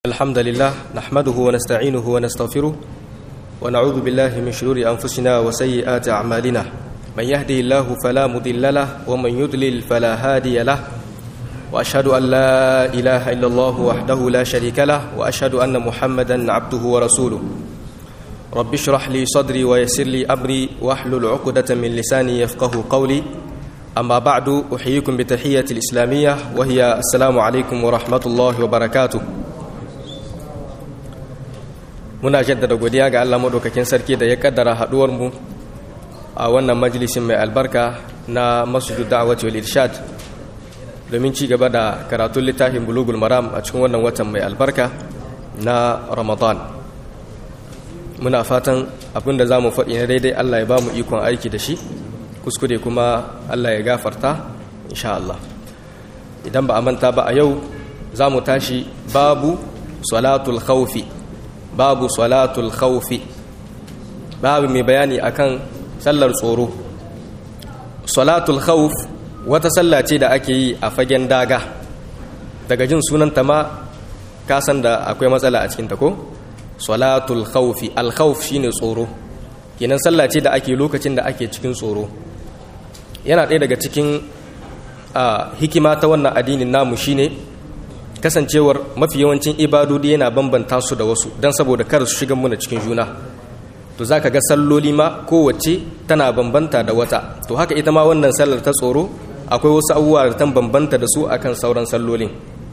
الحمد لله نحمده ونستعينه ونستغفره ونعوذ بالله من شرور أنفسنا وسيئات أعمالنا من يهده الله فلا مضل له ومن يضلل فلا هادي له وأشهد أن لا إله إلا الله وحده لا شريك له وأشهد أن محمدا عبده ورسوله رب اشرح لي صدري ويسر لي أمري واحلل عقدة من لساني يفقه قولي أما بعد أحييكم بتحية الإسلامية وهي السلام عليكم ورحمة الله وبركاته muna jaddada godiya ga Allah madaukakin sarki da ya kaddara haduwar mu a wannan majalisin mai albarka na masjidu da'awati wal irshad domin ci gaba da karatun littafin bulugul maram a cikin wannan watan mai albarka na ramadan muna fatan abinda za mu faɗi na daidai Allah ya ba mu ikon aiki da shi kuskure kuma Allah ya gafarta insha Allah idan ba a manta ba a yau za mu tashi babu salatul khawfi babu salatul khawfi babu mai bayani akan sallar tsoro salatul khawf wata salla ce da ake yi a fagen daga daga jin sunanta ma ka san da akwai matsala a cikin ta ko salatul khawfi al khawf shine tsoro kenan salla ce da ake lokacin da ake cikin tsoro yana ɗaya daga cikin hikima ta wannan addinin namu shine kasancewar mafi yawancin ibadodi yana bambanta su da wasu don saboda kar su shiga muna cikin juna to za ka ga salloli ma kowace tana bambanta da wata to haka ita ma wannan sallar ta tsoro akwai wasu abubuwa da ta bambanta da su akan sauran sallolin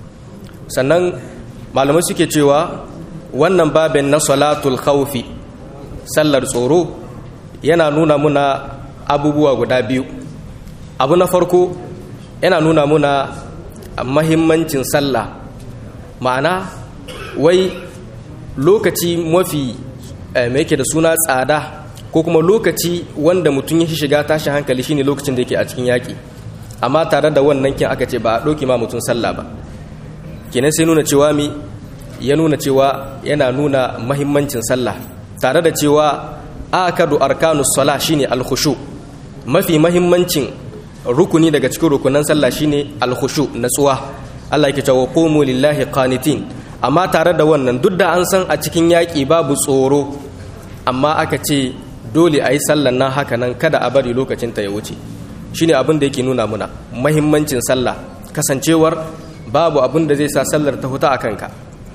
sannan malamai suke cewa wannan babin na salatul khawfi sallar tsoro yana nuna muna abubuwa guda biyu abu na farko yana nuna muna mahimmancin sallah ma'ana wai lokaci mafi mai yake da suna tsada ko kuma lokaci wanda mutum ya shiga tashi hankali shine lokacin da yake a cikin yaƙi amma tare da wannan kin aka ce ba a ɗauki ma mutum sallah ba kenan sai nuna cewa mi ya nuna cewa yana nuna mahimmancin sallah tare da cewa akadu arkanu sala shine alkhushu mafi mahimmancin rukuni daga cikin rukunan sallah shine alkhushu natsuwa Allah yake cewa qumu lillahi qanitin amma tare da wannan duk da an san a cikin yaki babu tsoro amma aka ce dole a yi sallan nan haka nan kada a bari lokacin ta ya wuce shine abin da yake nuna muna mahimmancin sallah kasancewar babu abin da zai sa sallar ta huta a kanka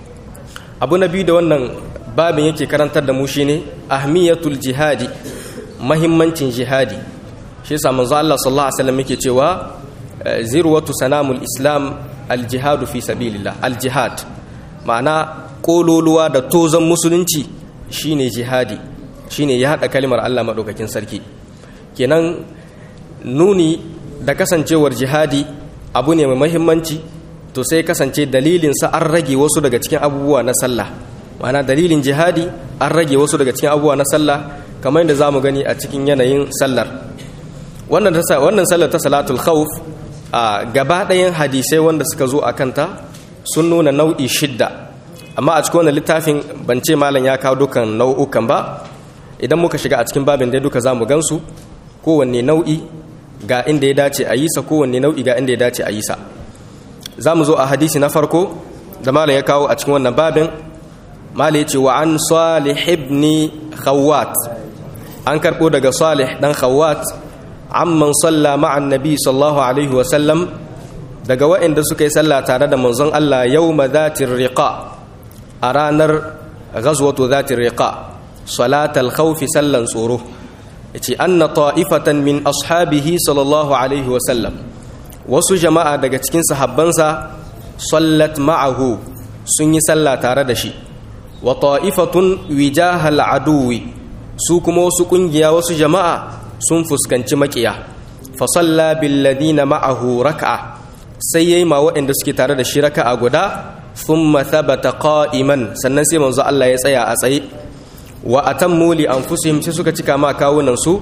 abu na biyu da wannan babin yake karantar da mu shine ahmiyatul jihadi mahimmancin jihadi shi yasa manzo Allah sallallahu alaihi wasallam yake cewa zirwatu sanamul islam aljihadu fi sabilillah aljihad ma'ana kololuwa da tozan musulunci shine jihadi shine ya hada kalimar Allah madaukakin sarki kenan nuni da kasancewar jihadi abu ne mai muhimmanci to sai kasance dalilin sa an rage wasu daga cikin abubuwa na sallah ma'ana dalilin jihadi an rage wasu daga cikin abubuwa na sallah kamar yadda zamu gani a cikin yanayin sallar wannan wannan sallar ta salatul khawf a gaba ɗayan hadisai wanda suka zo a kanta sun nuna nau'i shidda amma a cikin wannan littafin ban ce malam ya kawo dukan nau'ukan ba idan muka shiga a cikin babin dai duka za mu gansu kowanne nau'i ga inda ya dace a yi sa kowanne nau'i ga inda ya dace a yi sa za mu zo a hadisi na farko da malam ya kawo a cikin wannan babin malam ya ce wa an salih ibn khawwat an karɓo daga salih dan khawwat amman salla ma'an nabi sallallahu alaihi wasallam daga waɗanda suka yi sallah tare da manzon Allah yau ma zatin riƙa a ranar ghazwatu zatin riƙa salatal khawfi sallan tsoro yace anna ta'ifatan min ashabihi sallallahu alaihi wasallam wasu jama'a daga cikin sahabbansa sallat ma'ahu sun yi sallah tare da shi wa ta'ifatun wijahal aduwi su kuma wasu kungiya wasu jama'a sun fuskanci makiya fasalla billadina ma'ahu raka'a sai yayi ma waɗanda suke tare da shi raka'a guda thumma thabata qa'iman sannan sai manzo Allah ya tsaya a tsaye wa atammu li anfusihim sai suka cika ma kawunan su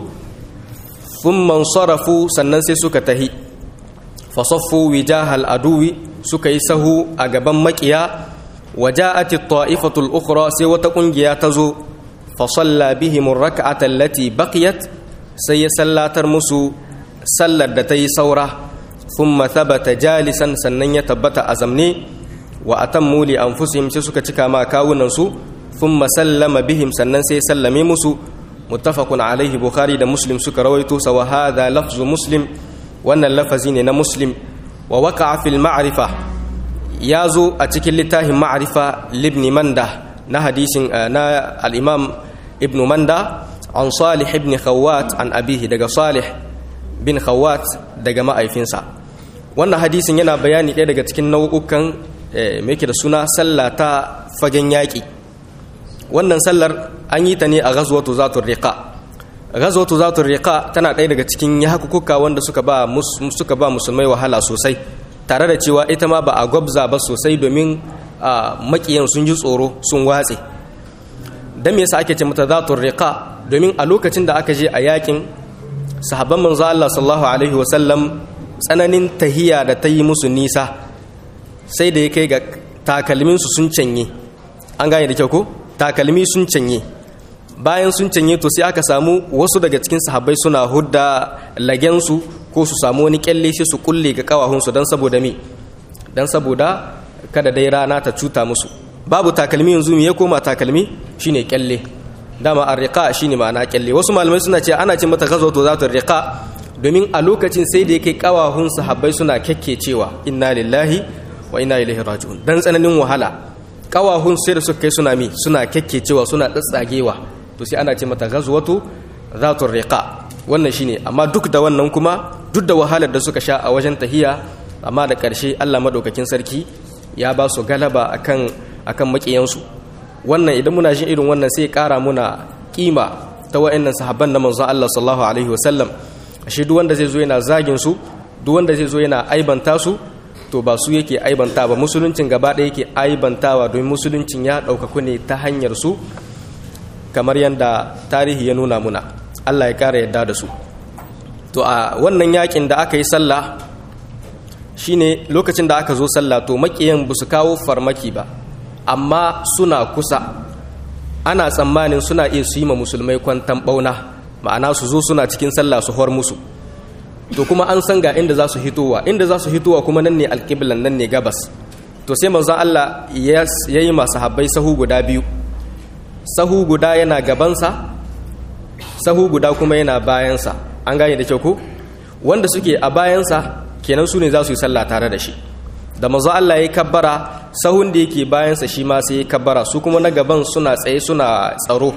thumma sarafu sannan sai suka tahi fasaffu wijahal aduwi suka yi sahu a gaban makiya waja'at at-ta'ifatu al-ukhra sai wata kungiya ta zo fa salla bihim ar-rak'ata allati baqiyat sai ya sallatar musu sallar da ta yi saura sun mathabata jalisan sannan ya tabbata a zamne wa atammu li anfusihim sai suka cika ma kawunan su thumma sallama bihim sannan sai sallame musu muttafaqun alaihi bukhari da muslim suka rawaito sa wa hadha lafzu muslim wannan lafazi ne na muslim wa waqa'a fil ma'rifa yazo a cikin littafin ma'rifa libni manda na hadisin na al-imam ibn manda an salih ibn khawat an abihi daga salih bin khawat daga ma'aifinsa wannan hadisin yana bayani ɗaya daga cikin nau'ukan mai da suna sallah ta fagen yaƙi wannan sallar an yi ta ne a ghazwatu zatul riqa ghazwatu zatul riqa tana ɗaya daga cikin yakukuka wanda suka ba suka ba musulmai wahala sosai tare da cewa ita ma ba a gwabza ba sosai domin makiyan sun ji tsoro sun watse dan me yasa ake ce mata zatul riqa domin a lokacin da aka je a yakin sahabban manzo Allah sallallahu alaihi wasallam tsananin tahiya da ta yi musu nisa sai da ya kai ga takalminsu sun canye an gane da kyau ko takalmi sun canye bayan sun canye to sai aka samu wasu daga cikin sahabbai suna hudda lagensu ko su samu wani kyalle sai su kulle ga kawahunsu don saboda mi don saboda kada dai rana ta cuta musu babu takalmi yanzu me ya koma takalmi shine kyalle dama arriqa shine ma'ana kyalle wasu malamai suna ce ana ce mata ghazwatu zatu riqa domin a lokacin sai da yake kawahun sahabbai suna cewa inna lillahi wa inna ilaihi raji'un dan tsananin wahala kawahun sai da suka kai suna mi suna cewa suna tsatsagewa to sai ana ce mata ghazwatu zatu riqa wannan shine amma duk da wannan kuma duk da wahalar da suka sha a wajen tahiya amma da ƙarshe Allah madaukakin sarki ya ba su galaba akan akan makiyansu wannan idan muna jin irin wannan sai ƙara muna kima ta wa'annan sahabban na manzon Allah sallallahu alaihi wasallam ashe duk wanda zai zo yana zagin su duk wanda zai zo yana aibanta su to ba su yake aibanta ba musuluncin gaba ɗaya yake aibantawa domin musuluncin ya ɗaukaku ne ta hanyar su kamar yadda tarihi ya nuna muna Allah ya ƙara yadda da su to a wannan yakin da aka yi sallah shine lokacin da aka zo sallah to makiyan ba su kawo farmaki ba amma suna kusa ana tsammanin suna iya su yi ma musulmai kwantan bauna ma'ana su zo suna cikin sallah su hor musu to kuma an san ga inda za su hitowa inda za su hitowa kuma nan ne alƙiblan nan ne gabas to sai manzon Allah ya yi masu habbai sahu guda biyu sahu guda yana gabansa sahu guda kuma yana bayansa an gane da kyau ko wanda suke a bayansa kenan su ne za su yi sallah tare da shi da manzo Allah ya kabbara sahun da yake bayansa shi ma sai ya kabbara su kuma na gaban suna tsaye suna tsaro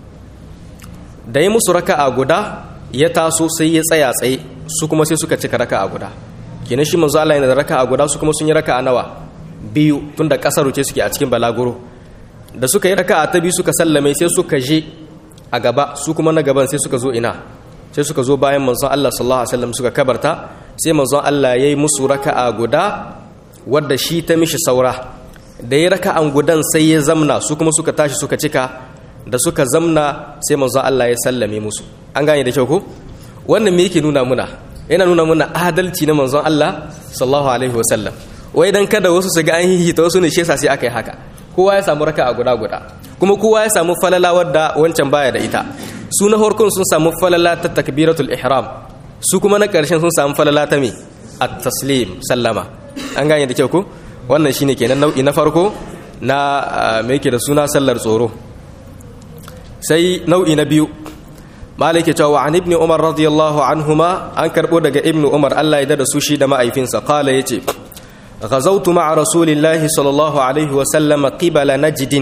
da ya musu raka'a guda ya taso sai ya tsaya tsaye su kuma sai suka cika raka'a guda kenan shi manzo Allah yana da raka'a guda su kuma sun yi raka'a nawa biyu tunda kasar ce suke a cikin balaguro da suka yi raka'a ta biyu suka sallame sai suka je a gaba su kuma na gaban sai suka zo ina sai suka zo bayan manzon Allah sallallahu alaihi wasallam suka kabarta sai manzon Allah yayi musu raka'a guda wadda shi ta mishi saura da ya raka'an gudan sai ya zamna su kuma suka tashi suka cika da suka zamna sai manzon Allah ya sallame musu an gane da kyau ko wannan me yake nuna muna yana nuna muna adalci na manzon Allah sallallahu alaihi wasallam wai dan kada wasu su ga an hihita wasu ne shi yasa sai aka yi haka kowa ya samu raka'a guda guda kuma kowa ya samu falala wadda wancan baya da ita su na farkon sun samu falala ta takbiratul ihram su kuma na ƙarshen sun samu falala ta me at-taslim sallama an gane da kyau ko wannan shine kenan nau'i na farko na me yake da suna sallar tsoro sai nau'i na biyu malik ya cewa an ibni umar radiyallahu anhuma an karbo daga ibnu umar Allah ya da su shi da ma'aifinsa qala yace غزوت مع رسول الله صلى الله عليه وسلم قبل نجد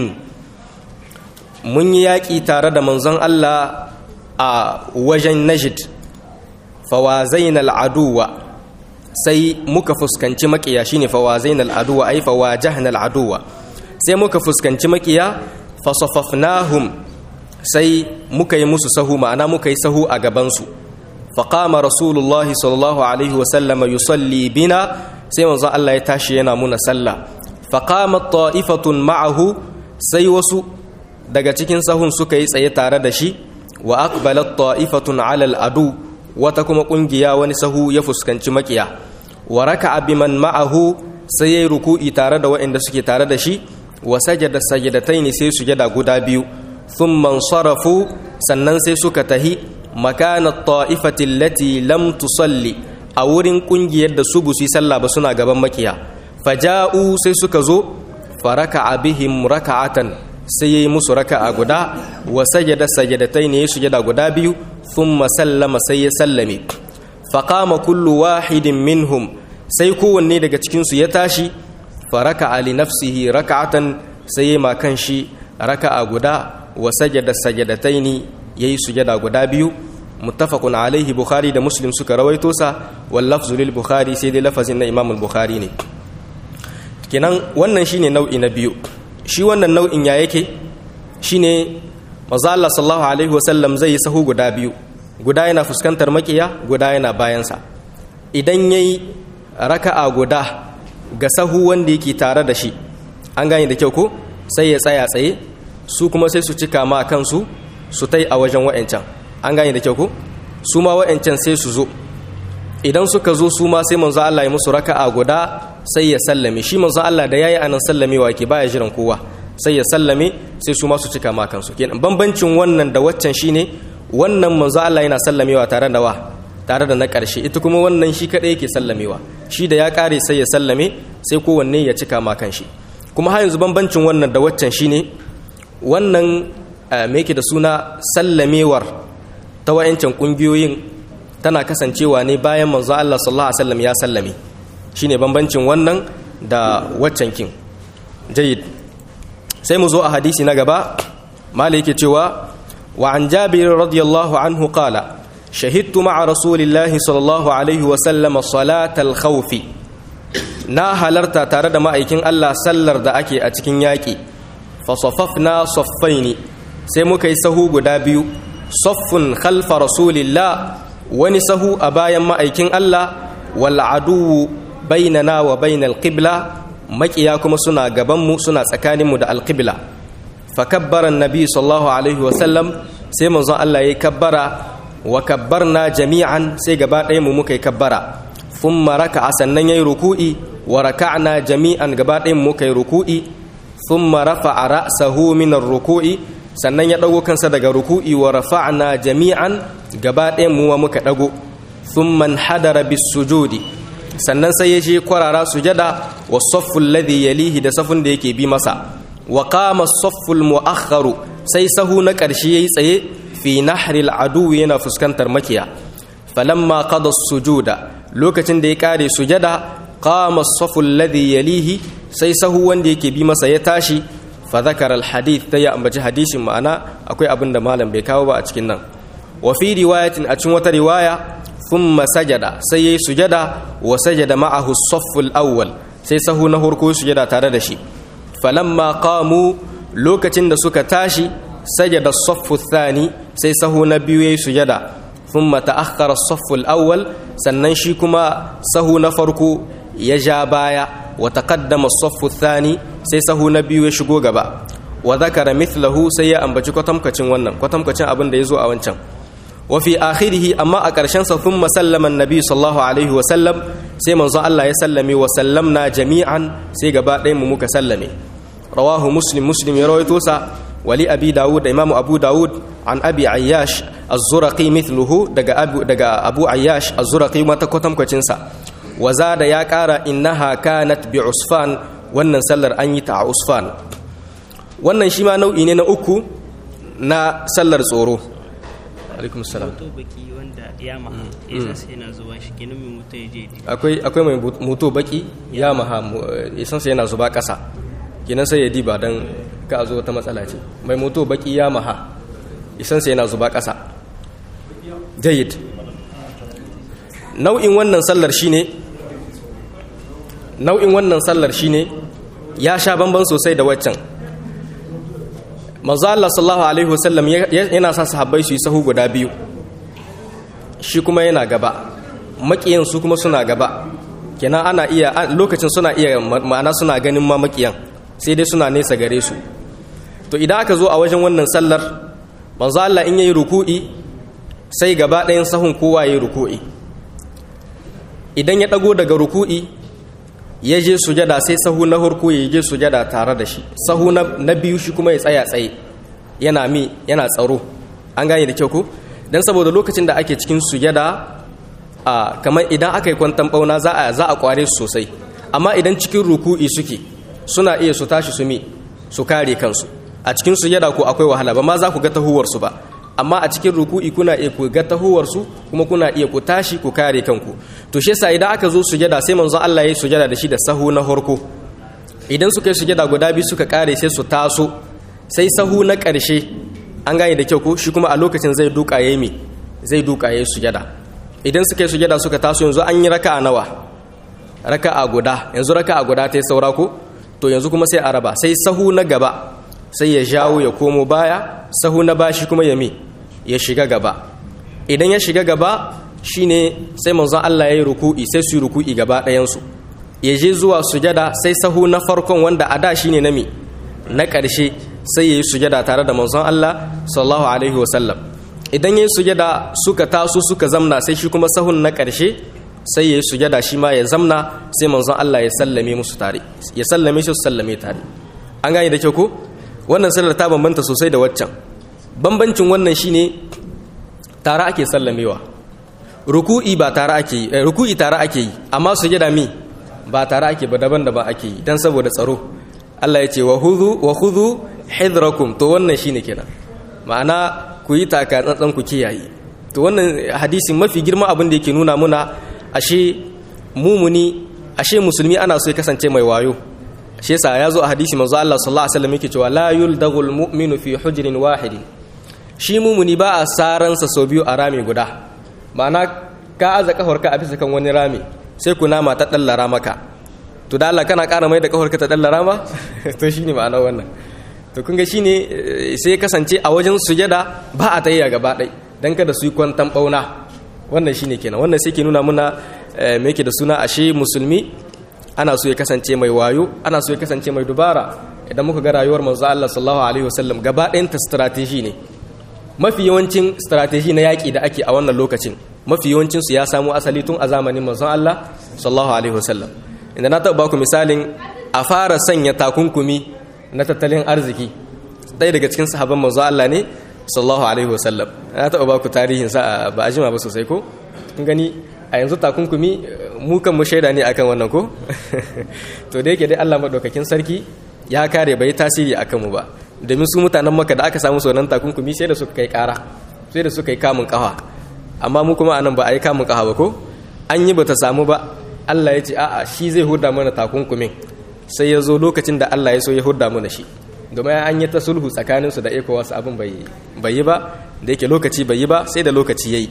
mun yi yaƙi tare da manzon Allah a wajen Najd fawazain al'aduwa sai muka fuskanci makiya shine fawazain al'aduwa ai fawajahna al'aduwa sai muka fuskanci makiya fasafafnahum sai muka yi musu sahu ma'ana muka yi sahu a gabansu faqama rasulullah sallallahu alaihi wa sallama yusalli bina sai manzon Allah ya tashi yana muna sallah faqamat ta'ifatun ma'ahu sai wasu daga cikin sahun suka yi tsaye tare da shi wa aqbalat ta'ifatun 'ala al-adu wata kuma kungiya wani sahu ya fuskanci makiya wa raka'a biman ma'ahu sai yayi ruku'i tare da waɗanda suke tare da shi wa sajada sajadataini sai sujada guda biyu thumma sarafu sannan sai suka tahi makana ta'ifati allati lam tusalli a wurin kungiyar da su busi sallah ba suna gaban makiya faja'u sai suka zo faraka bihim raka'atan sai yayi musu raka'a guda wa sajada sajadatain yayi sujada guda biyu thumma sallama sai ya sallame faqama kullu wahidin minhum sai kowanne daga cikin su ya tashi faraka ali nafsihi raka'atan sai yayi ma shi raka'a guda wa sajada sajadataini yayi sujada guda biyu muttafaqun alaihi bukhari da muslim suka rawaito sa wal lafzu lil bukhari sai dai lafazin na imam al-bukhari ne kenan wannan shine nau'i na biyu shi wannan nau'in ya yake shine manzo Allah sallallahu alaihi wasallam zai yi sahu guda biyu guda yana fuskantar makiya guda yana bayansa idan yayi raka'a guda ga sahu wanda yake tare da shi an gane da kyau ko sai ya tsaya tsaye su kuma sai su cika ma kansu su tai a wajen wa'ancan an gane da kyau ko su ma wa'ancan sai su zo idan suka zo su ma sai manzo Allah ya musu raka'a guda sai ya sallame shi manzo Allah da yayi anan sallamewa ke baya jiran kowa sai ya sallame sai su ma su cika ma kansu kenan bambancin wannan da waccan shine wannan manzo Allah yana sallamewa tare da wa tare da na ƙarshe ita kuma wannan shi kadai yake sallamewa shi da ya kare sai ya sallame sai kowanne ya cika ma kanshi kuma har yanzu bambancin wannan da waccan shine wannan me yake da suna sallamewar ta wa'ancan kungiyoyin tana kasancewa ne bayan manzo Allah sallallahu alaihi wasallam ya sallame shine bambancin wannan da waccan kin jayyid sai mu zo a hadisi na gaba mali yake cewa wa an jabir radiyallahu anhu qala shahidtu ma'a rasulillahi sallallahu alaihi wasallam salatal khawfi na halarta tare da ma'aikin Allah sallar da ake a cikin yaƙi fa safafna saffaini sai muka yi sahu guda biyu saffun khalfa rasulillah wani sahu a bayan ma'aikin Allah wal aduwu bainana wa bainal qibla makiya kuma suna gabanmu suna tsakaninmu da alqibla fa kabbara annabi sallallahu alaihi wasallam sai manzon Allah yayi kabbara wa kabbarna jami'an sai gaba ɗaya mu muka yi kabbara thumma raka'a sannan yayi ruku'i wa raka'na jami'an gaba ɗaya mu muka yi ruku'i thumma rafa'a ra'sahu min ar-ruku'i sannan ya ɗago kansa daga ruku'i wa rafa'na jami'an gaba ɗayan muwa muka ɗago thumman hadara bis sujudi sannan sai ya je kwarara sujada wa safful ladhi yalihi da safun da yake bi masa wa qama safful mu'akhkharu sai sahu na ƙarshe yayi tsaye fi nahril adu yana fuskantar makiya falamma qada sujuda lokacin da ya kare sujada qama safful ladhi yalihi sai sahu wanda yake bi masa ya tashi fa zakara al hadith ta ya ambaci hadisin ma'ana akwai abin da malam bai kawo ba a cikin nan wa fi riwayatin a cikin wata riwaya thumma sajada sai yayi sujada wa sajada ma'ahu as-safful awwal sai sahu na farko sujada tare da shi falamma qamu lokacin da suka tashi sajada as-saffu thani sai sahu na biyu yayi sujada thumma ta'akhkhara as-saffu al-awwal sannan shi kuma sahu na farko ya ja baya wa taqaddama as-saffu thani sai sahu na biyu ya shigo gaba wa zakara mithlahu sai ya ambaci kwatamkacin wannan kwatamkacin abin da yazo a wancan wa fi akhirih amma a ƙarshen sa thumma sallama annabi sallallahu alaihi wa sallam sai manzo Allah ya sallame wa sallamna jami'an sai gaba ɗayan mu muka sallame rawahu muslim muslim ya rawaito sa wali abi dawud da imam abu dawud an abi ayyash az-zuraqi mithluhu daga abu daga abu ayyash az-zuraqi mata kwatamkacin sa wa zada ya ƙara innaha kanat bi usfan wannan sallar an yi ta a usfan wannan shi ma nau'i ne na uku na sallar tsoro alaikum salam baki wanda ya maha ya sai yana zuba shi kenan mai mutu ya je akwai akwai mai mutu baki ya maha isan sai yana zuba ƙasa kenan sai ya diba dan ka a zo wata matsala ce mai mutu baki ya maha isan sai yana zuba ƙasa jayyid nau'in wannan sallar shine nau'in wannan sallar shine ya sha bamban sosai da waccan manzo Allah sallallahu alaihi wasallam yana sa sahabbai su yi sahu guda biyu shi kuma yana gaba makiyan su kuma suna gaba kenan ana iya lokacin suna iya ma'ana suna ganin ma makiyan sai dai suna nesa gare su to idan aka zo a wajen wannan sallar manzo Allah in yayi ruku'i sai gaba ɗayan sahun kowa yayi ruku'i idan ya dago daga ruku'i ya je sujada sai sahu na harko ya je sujada tare da shi sahu na biyu shi kuma ya tsaya tsaye yana mi yana tsaro an gane da kyau ko dan saboda lokacin da ake cikin sujada a kamar idan aka yi kwantan bauna za a za a kware su sosai amma idan cikin ruku'i suke suna iya su tashi su mi su kare kansu a cikin sujada ko akwai wahala ba ma za ku ga tahuwar su ba amma a cikin ruku'i kuna iya ku ga tahuwar su kuma kuna iya ku tashi ku kare kanku to shi yasa idan aka zo sujada sai manzon Allah ya sujada da shi da sahu na horko idan suka yi sujada guda biyu suka kare sai su taso sai sahu na ƙarshe an gane da kyau ko shi kuma a lokacin zai duka yayi mi zai duka yayi sujada idan suka yi sujada suka taso yanzu an yi raka'a nawa raka'a guda yanzu raka'a guda ta yi saura ko to yanzu kuma sai a raba sai sahu na gaba sai ya jawo ya komo baya sahu na bashi kuma ya mi ya shiga gaba idan ya shiga gaba shine sai manzon Allah ya yi ruku'i sai su yi ruku'i gaba ɗayansu ya je zuwa sujada sai sahu na farkon wanda a da shine na mi na ƙarshe sai ya yi sujada tare da manzon Allah sallallahu alaihi wasallam idan ya yi sujada suka taso suka zamna sai shi kuma sahun na ƙarshe sai ya yi sujada shi ma ya zamna sai manzon Allah ya sallame musu tare ya sallame shi su sallame tare an gane da kyau ko wannan sallar ta bambanta sosai da waccan bambancin wannan shine tare ake sallamewa ruku'i ba tare ake yi ruku'i tare ake yi amma sujada mi ba tare ake ba daban-daban ake yi dan saboda tsaro Allah ya ce wa hudhu wa khudhu hidrakum to wannan shine kenan ma'ana ku yi taka tsantsan ku kiyaye to wannan hadisin mafi girma abin da yake nuna muna ashe mumuni ashe musulmi ana so ya kasance mai wayo shi yasa ya zo a hadisi manzo Allah sallallahu alaihi wasallam yake cewa la yuldagul mu'minu fi hujrin wahidin shi mumuni ba a saransa sau biyu a rami guda ma'ana ka aza kafarka a bisa kan wani rami sai ku nama ta dallara maka to da Allah kana ƙara mai da kafarka ta dallara ma to shine ma'ana wannan to kun ga shine sai kasance a wajen sujada ba a tayya gaba ɗai dan kada su yi kwantan bauna wannan shine kenan wannan sai ke nuna muna me yake da suna ashe musulmi ana so ya kasance mai wayo ana so ya kasance mai dubara idan muka ga rayuwar manzo Allah sallallahu alaihi wasallam gaba ɗayan ta strategy ne mafi yawancin strategy na yaƙi da ake a wannan lokacin mafi yawancin su ya samu asali tun a zamanin manzon Allah sallallahu alaihi wasallam inda na taɓa baku misalin a fara sanya takunkumi na tattalin arziki ɗaya daga cikin sahabban manzon Allah ne sallallahu alaihi wasallam na taɓa baku tarihin sa ba a jima ba sosai ko kun gani a yanzu takunkumi mu kan mu shaida ne akan wannan ko to da yake dai Allah madaukakin sarki ya kare bai tasiri akan mu ba domin su mutanen maka da aka samu sonan takunkumi sai da suka kai kara sai da suka yi kamun kafa amma mu kuma anan ba a yi kamun kafa ba ko an yi bata samu ba Allah ya ce a'a shi zai hudda mana takunkumin sai ya zo lokacin da Allah ya so ya hudda mana shi domin an yi ta sulhu tsakaninsu da ECOWAS abin bai yi ba da yake lokaci bai yi ba sai da lokaci ya yi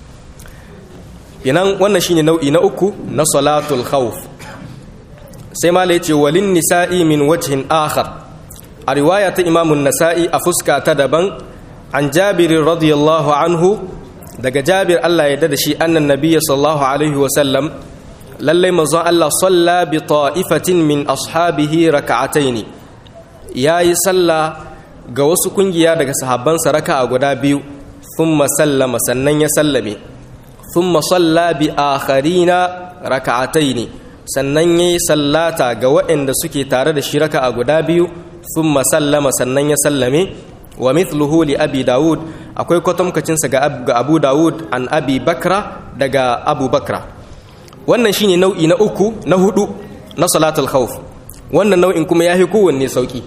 inan wannan shine nau'i na uku na salatul khawf sai mala yace walin nisa'i min wajhin akhar a riwaya ta imamun nasa'i a fuska ta daban an jabir radiyallahu anhu daga jabir Allah ya da shi annan nabiyyi sallallahu alaihi wa sallam lallai manzon Allah salla bi ta'ifatin min ashabihi raka'ataini yayi salla ga wasu kungiya daga sahabbansa raka'a guda biyu thumma sallama sannan ya sallame thumma salla bi akharina raka'ataini sannan yayi sallata ga waɗanda suke tare da shi raka'a guda biyu thumma sallama sannan ya sallame wa mithluhu li abi daud akwai kwatamkacin sa ga abu daud an abi bakra daga abu bakra wannan shine nau'i na uku na hudu na salatul khawf wannan nau'in kuma yafi kowanne sauki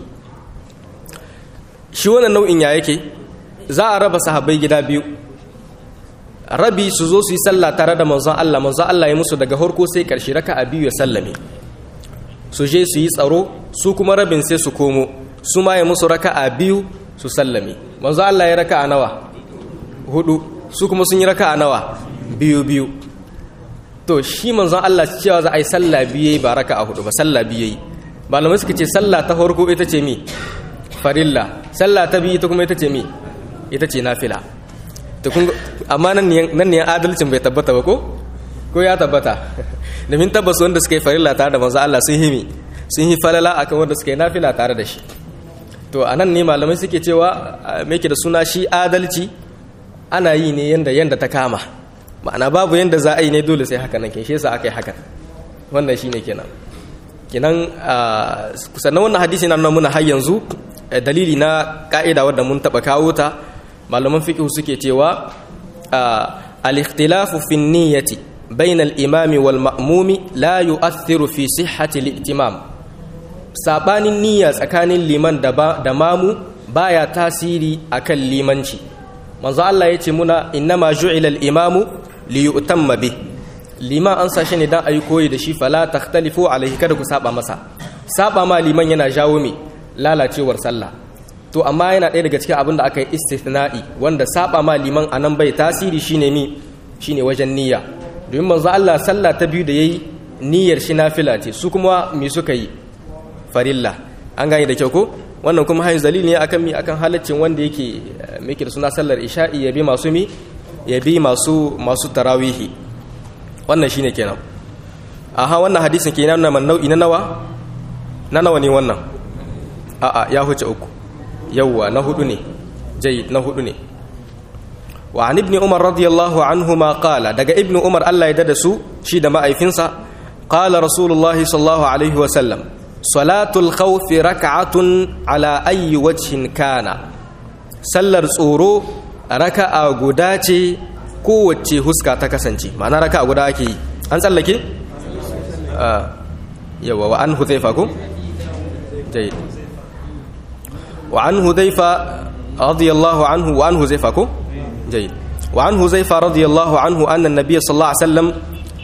shi wannan nau'in ya yake za a raba sahabbai gida biyu rabi su zo su yi sallah tare da manzon Allah manzon Allah ya musu daga harko sai karshe raka'a biyu ya sallame su je su yi tsaro su kuma rabin sai su komo su ma ya musu raka'a biyu su sallame manzon Allah ya raka'a nawa hudu su kuma sun yi raka'a nawa biyu biyu to shi manzon Allah cewa za a yi sallah biyu ba raka'a hudu ba sallah biyu yi malamai suka ce sallah ta farko ita ce mi farilla sallah ta biyu ita kuma ita ce mi ita ce nafila to kun amma nan ne adalcin bai tabbata ba ko ko ya tabbata domin tabbas wanda suka yi farilla tare da manzo Allah sun himi sun yi falala akan wanda suka yi nafila tare da shi to anan ne malamai suke cewa me yake da suna shi adalci ana yi ne yanda yanda ta kama ma'ana babu yanda za a yi ne dole sai haka nan kin shi yasa aka yi haka wannan shine kenan kenan sannan wannan hadisi na nuna muna har yanzu dalili na ka'ida wadda mun taba kawo ta malaman fiqh suke cewa al-ikhtilafu fi niyyati bayna al-imami wal ma'mumi la yu'athiru fi sihhati al-i'timam sabanin niyya tsakanin liman da da mamu baya tasiri akan limanci manzo Allah yace muna innama ju'ila al-imamu li yu'tamma bi liman an sashi ne dan ayi koyi da shi fala takhtalifu alaihi kada ku saba masa saba ma liman yana jawo me lalacewar sallah to amma yana ɗaya daga cikin abin da aka yi istithna'i wanda saba ma liman anan bai tasiri shine mi shine wajen niyya domin manzo Allah sallah ta biyu da yayi niyyar shi nafila ce su kuma me suka yi farilla an gane da kyau ko wannan kuma hayin dalili ne akan mi akan halaccin wanda yake miki da suna sallar isha'i ya bi masu mi ya bi masu masu tarawihi wannan shine kenan aha wannan hadisin kenan na man nau'i na nawa na nawa ne wannan a'a ya huce uku yawwa na hudu ne jayyid na hudu ne wa an ibni umar radiyallahu anhuma qala daga ibnu umar Allah ya dada su shi da ma'aifinsa qala rasulullahi sallallahu alaihi wa sallam salatul khawf rak'atun ala ayyi wajhin kana sallar tsoro raka'a guda ce kowace huska ta kasance ma'ana raka'a guda ake yi an tsallake yawa wa an huzaifa ko jayyid wa an huzaifa radiyallahu anhu wa an huzaifa ko جيد وعن هزيفة رضي الله عنه أن النبي صلى الله عليه وسلم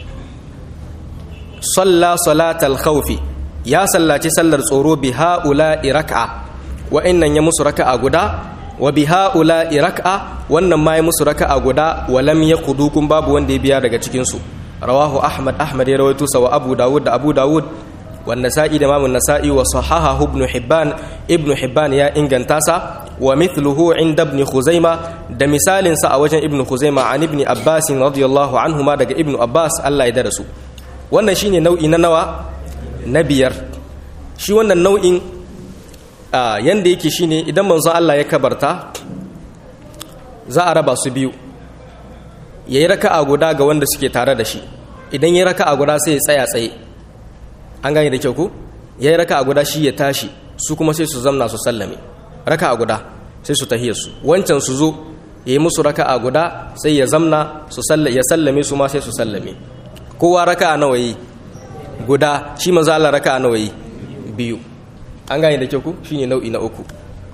صلى صلاة الخوف يا صلى تسلر صورو بهؤلاء ركعة وإن يمس ركعة قدا وبهؤلاء ركعة وأن ما يمس ركعة قدا ولم يقضوكم باب وندي بيا daga cikin su رواه أحمد أحمد يرويته سوى أبو داود أبو داود والنسائي إمام النسائي وصححه ابن حبان ابن حبان يا إنجن تاسا ومثله عند ابن خزيمة ده مثال سا وجن ابن خزيمة عن ابن عباس رضي الله عنهما ده ابن عباس الله يدرسه wannan shine nau'i na nawa na biyar shi wannan nau'in yanda yake shine idan manzon Allah ya kabarta za a raba su biyu yayi raka'a guda ga wanda suke tare da shi idan yayi raka'a guda sai ya tsaya tsaye an gane da kyau ko yayi raka'a guda shi ya tashi su kuma sai su zamna su sallame raka'a guda sai su tahiyar su wancan su zo yayi musu raka'a guda sai ya zamna su sallame ya sallame su ma sai su sallame kowa raka'a nawa yi guda shi manzo Allah raka'a nawa yi biyu an gane da kyau ko shine nau'i na uku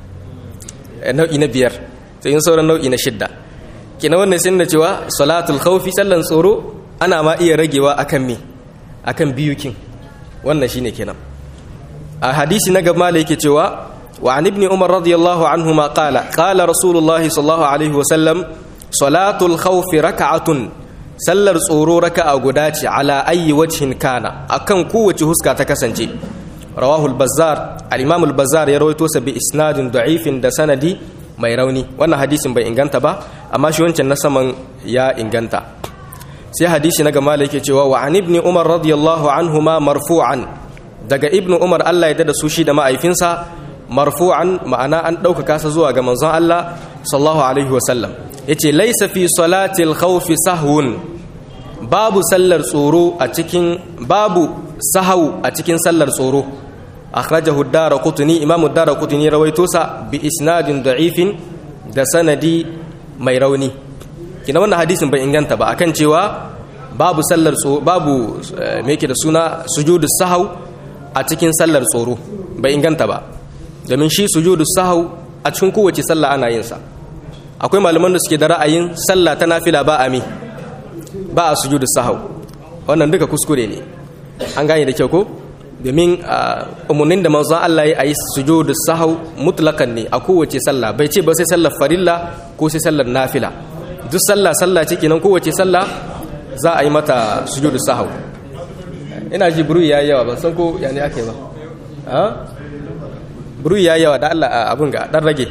nau'i na biyar sai yin sauran nau'i na shidda kina wannan sun da cewa salatul khawfi sallan tsoro ana ma iya ragewa akan me akan biyukin wannan shine kenan a hadisi na gaba da yake cewa wa an ibn umar radiyallahu anhuma qala qala rasulullah sallallahu alaihi wasallam salatul khawf raka'atun sallar tsoro raka'a guda ce ala ayi wajhin kana akan kowace huska ta kasance rawahu al-bazzar al-imam al-bazzar ya rawaito sa bi isnadin da'ifin da sanadi mai rauni wannan hadisin bai inganta ba amma shi wancan na saman ya inganta sai hadisi na gama yake cewa wa an ibn umar radiyallahu anhuma marfu'an daga ibn umar Allah ya dada su shi da ma'aifinsa marfu'an ma'ana an ɗaukaka sa zuwa ga manzon Allah sallallahu alaihi wa sallam yace laysa fi salatil khawfi sahwun babu sallar tsoro a cikin babu sahau a cikin sallar tsoro akhrajahu ad-darqutni imam ad-darqutni rawaito sa bi isnadin da'ifin da sanadi mai rauni kina wannan hadisin bai inganta ba akan cewa babu sallar tsoro babu me yake da suna sujudus sahau a cikin sallar tsoro bai inganta ba domin shi sujudus sahau a cikin kowace sallah ana yin sa akwai malaman da suke da ra'ayin sallah ta nafila ba a mi ba a sujudus sahau wannan duka kuskure ne an gane da kyau ko domin umarnin da manzon Allah ya yi sujudus sahau mutlakan ne a kowace sallah bai ce ba sai sallar farilla ko sai sallar nafila duk sallah sallah ce kenan kowace sallah za a yi mata sujudu sahau ina ji buru ya yawa ban san ko ya ne ake ba ha buru ya yawa da Allah abun ga dan rage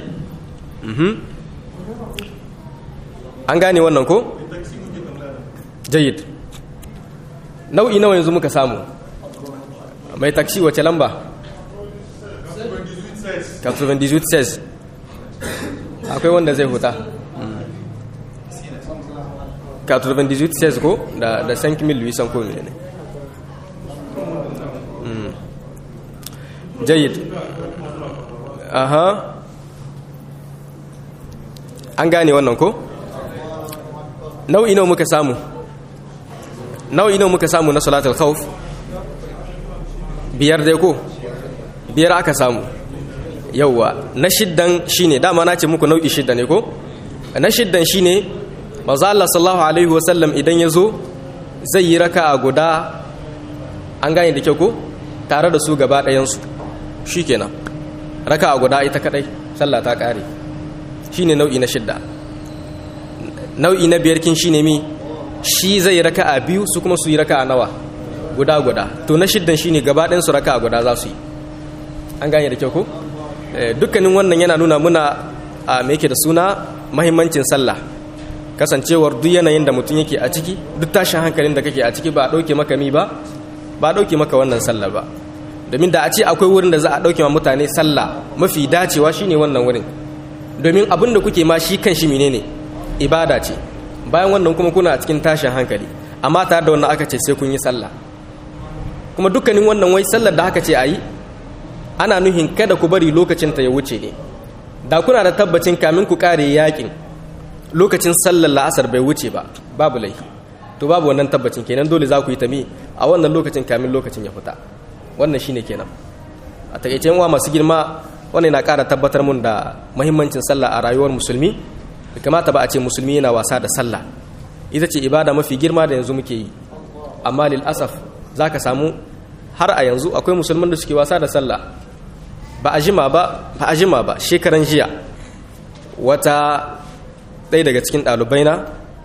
an gane wannan ko jayyid nau'i nawa yanzu muka samu mai taksi wace lamba 98 akwai wanda zai huta 98 ko da da 5800 ko ne jayyid aha an gane wannan ko nau'i nawa muka samu nau'i nawa muka samu na salatul khawf biyar dai ko biyar aka samu yauwa na shiddan shine dama na ce muku nau'i shidda ne ko na shiddan shine manzo Allah sallallahu alaihi wasallam idan ya zo zai yi raka'a guda an gane da kyau ko tare da su gaba ɗayansu shikenan raka'a guda ita kadai sallah ta kare shine nau'i na shidda nau'i na biyar kin shine mi shi zai raka'a biyu su kuma su yi raka'a nawa guda guda to na shiddan shine gaba ɗayan su raka'a guda za su yi an gane da kyau ko dukkanin wannan yana nuna muna a me yake da suna mahimmancin sallah kasancewar duk yanayin da mutum yake a ciki duk tashin hankalin da kake a ciki ba a ɗauke maka mi ba ba a ɗauke maka wannan sallar ba domin da a ce akwai wurin da za a ɗauke ma mutane sallah mafi dacewa shine wannan wurin domin abin da kuke ma shi kan shi menene ibada ce bayan wannan kuma kuna a cikin tashin hankali amma tare da wannan aka ce sai kun yi sallah kuma dukkanin wannan wai sallar da aka ce a yi ana nuhin kada ku bari lokacin ta ya wuce ne da kuna da tabbacin kamin ku kare yakin lokacin sallar la'asar bai wuce ba babu laifi to babu wannan tabbacin kenan dole za ku yi tami a wannan lokacin kamin lokacin ya fita wannan shine kenan a takaice wa masu girma wannan yana ƙara tabbatar mun da mahimmancin sallah a rayuwar musulmi da kamata ba a ce musulmi yana wasa da sallah ita ce ibada mafi girma da yanzu muke yi amma lil asaf za ka samu har a yanzu akwai musulman da suke wasa da sallah ba a jima ba ba a jima ba shekaran jiya wata ɗaya daga cikin ɗalibai na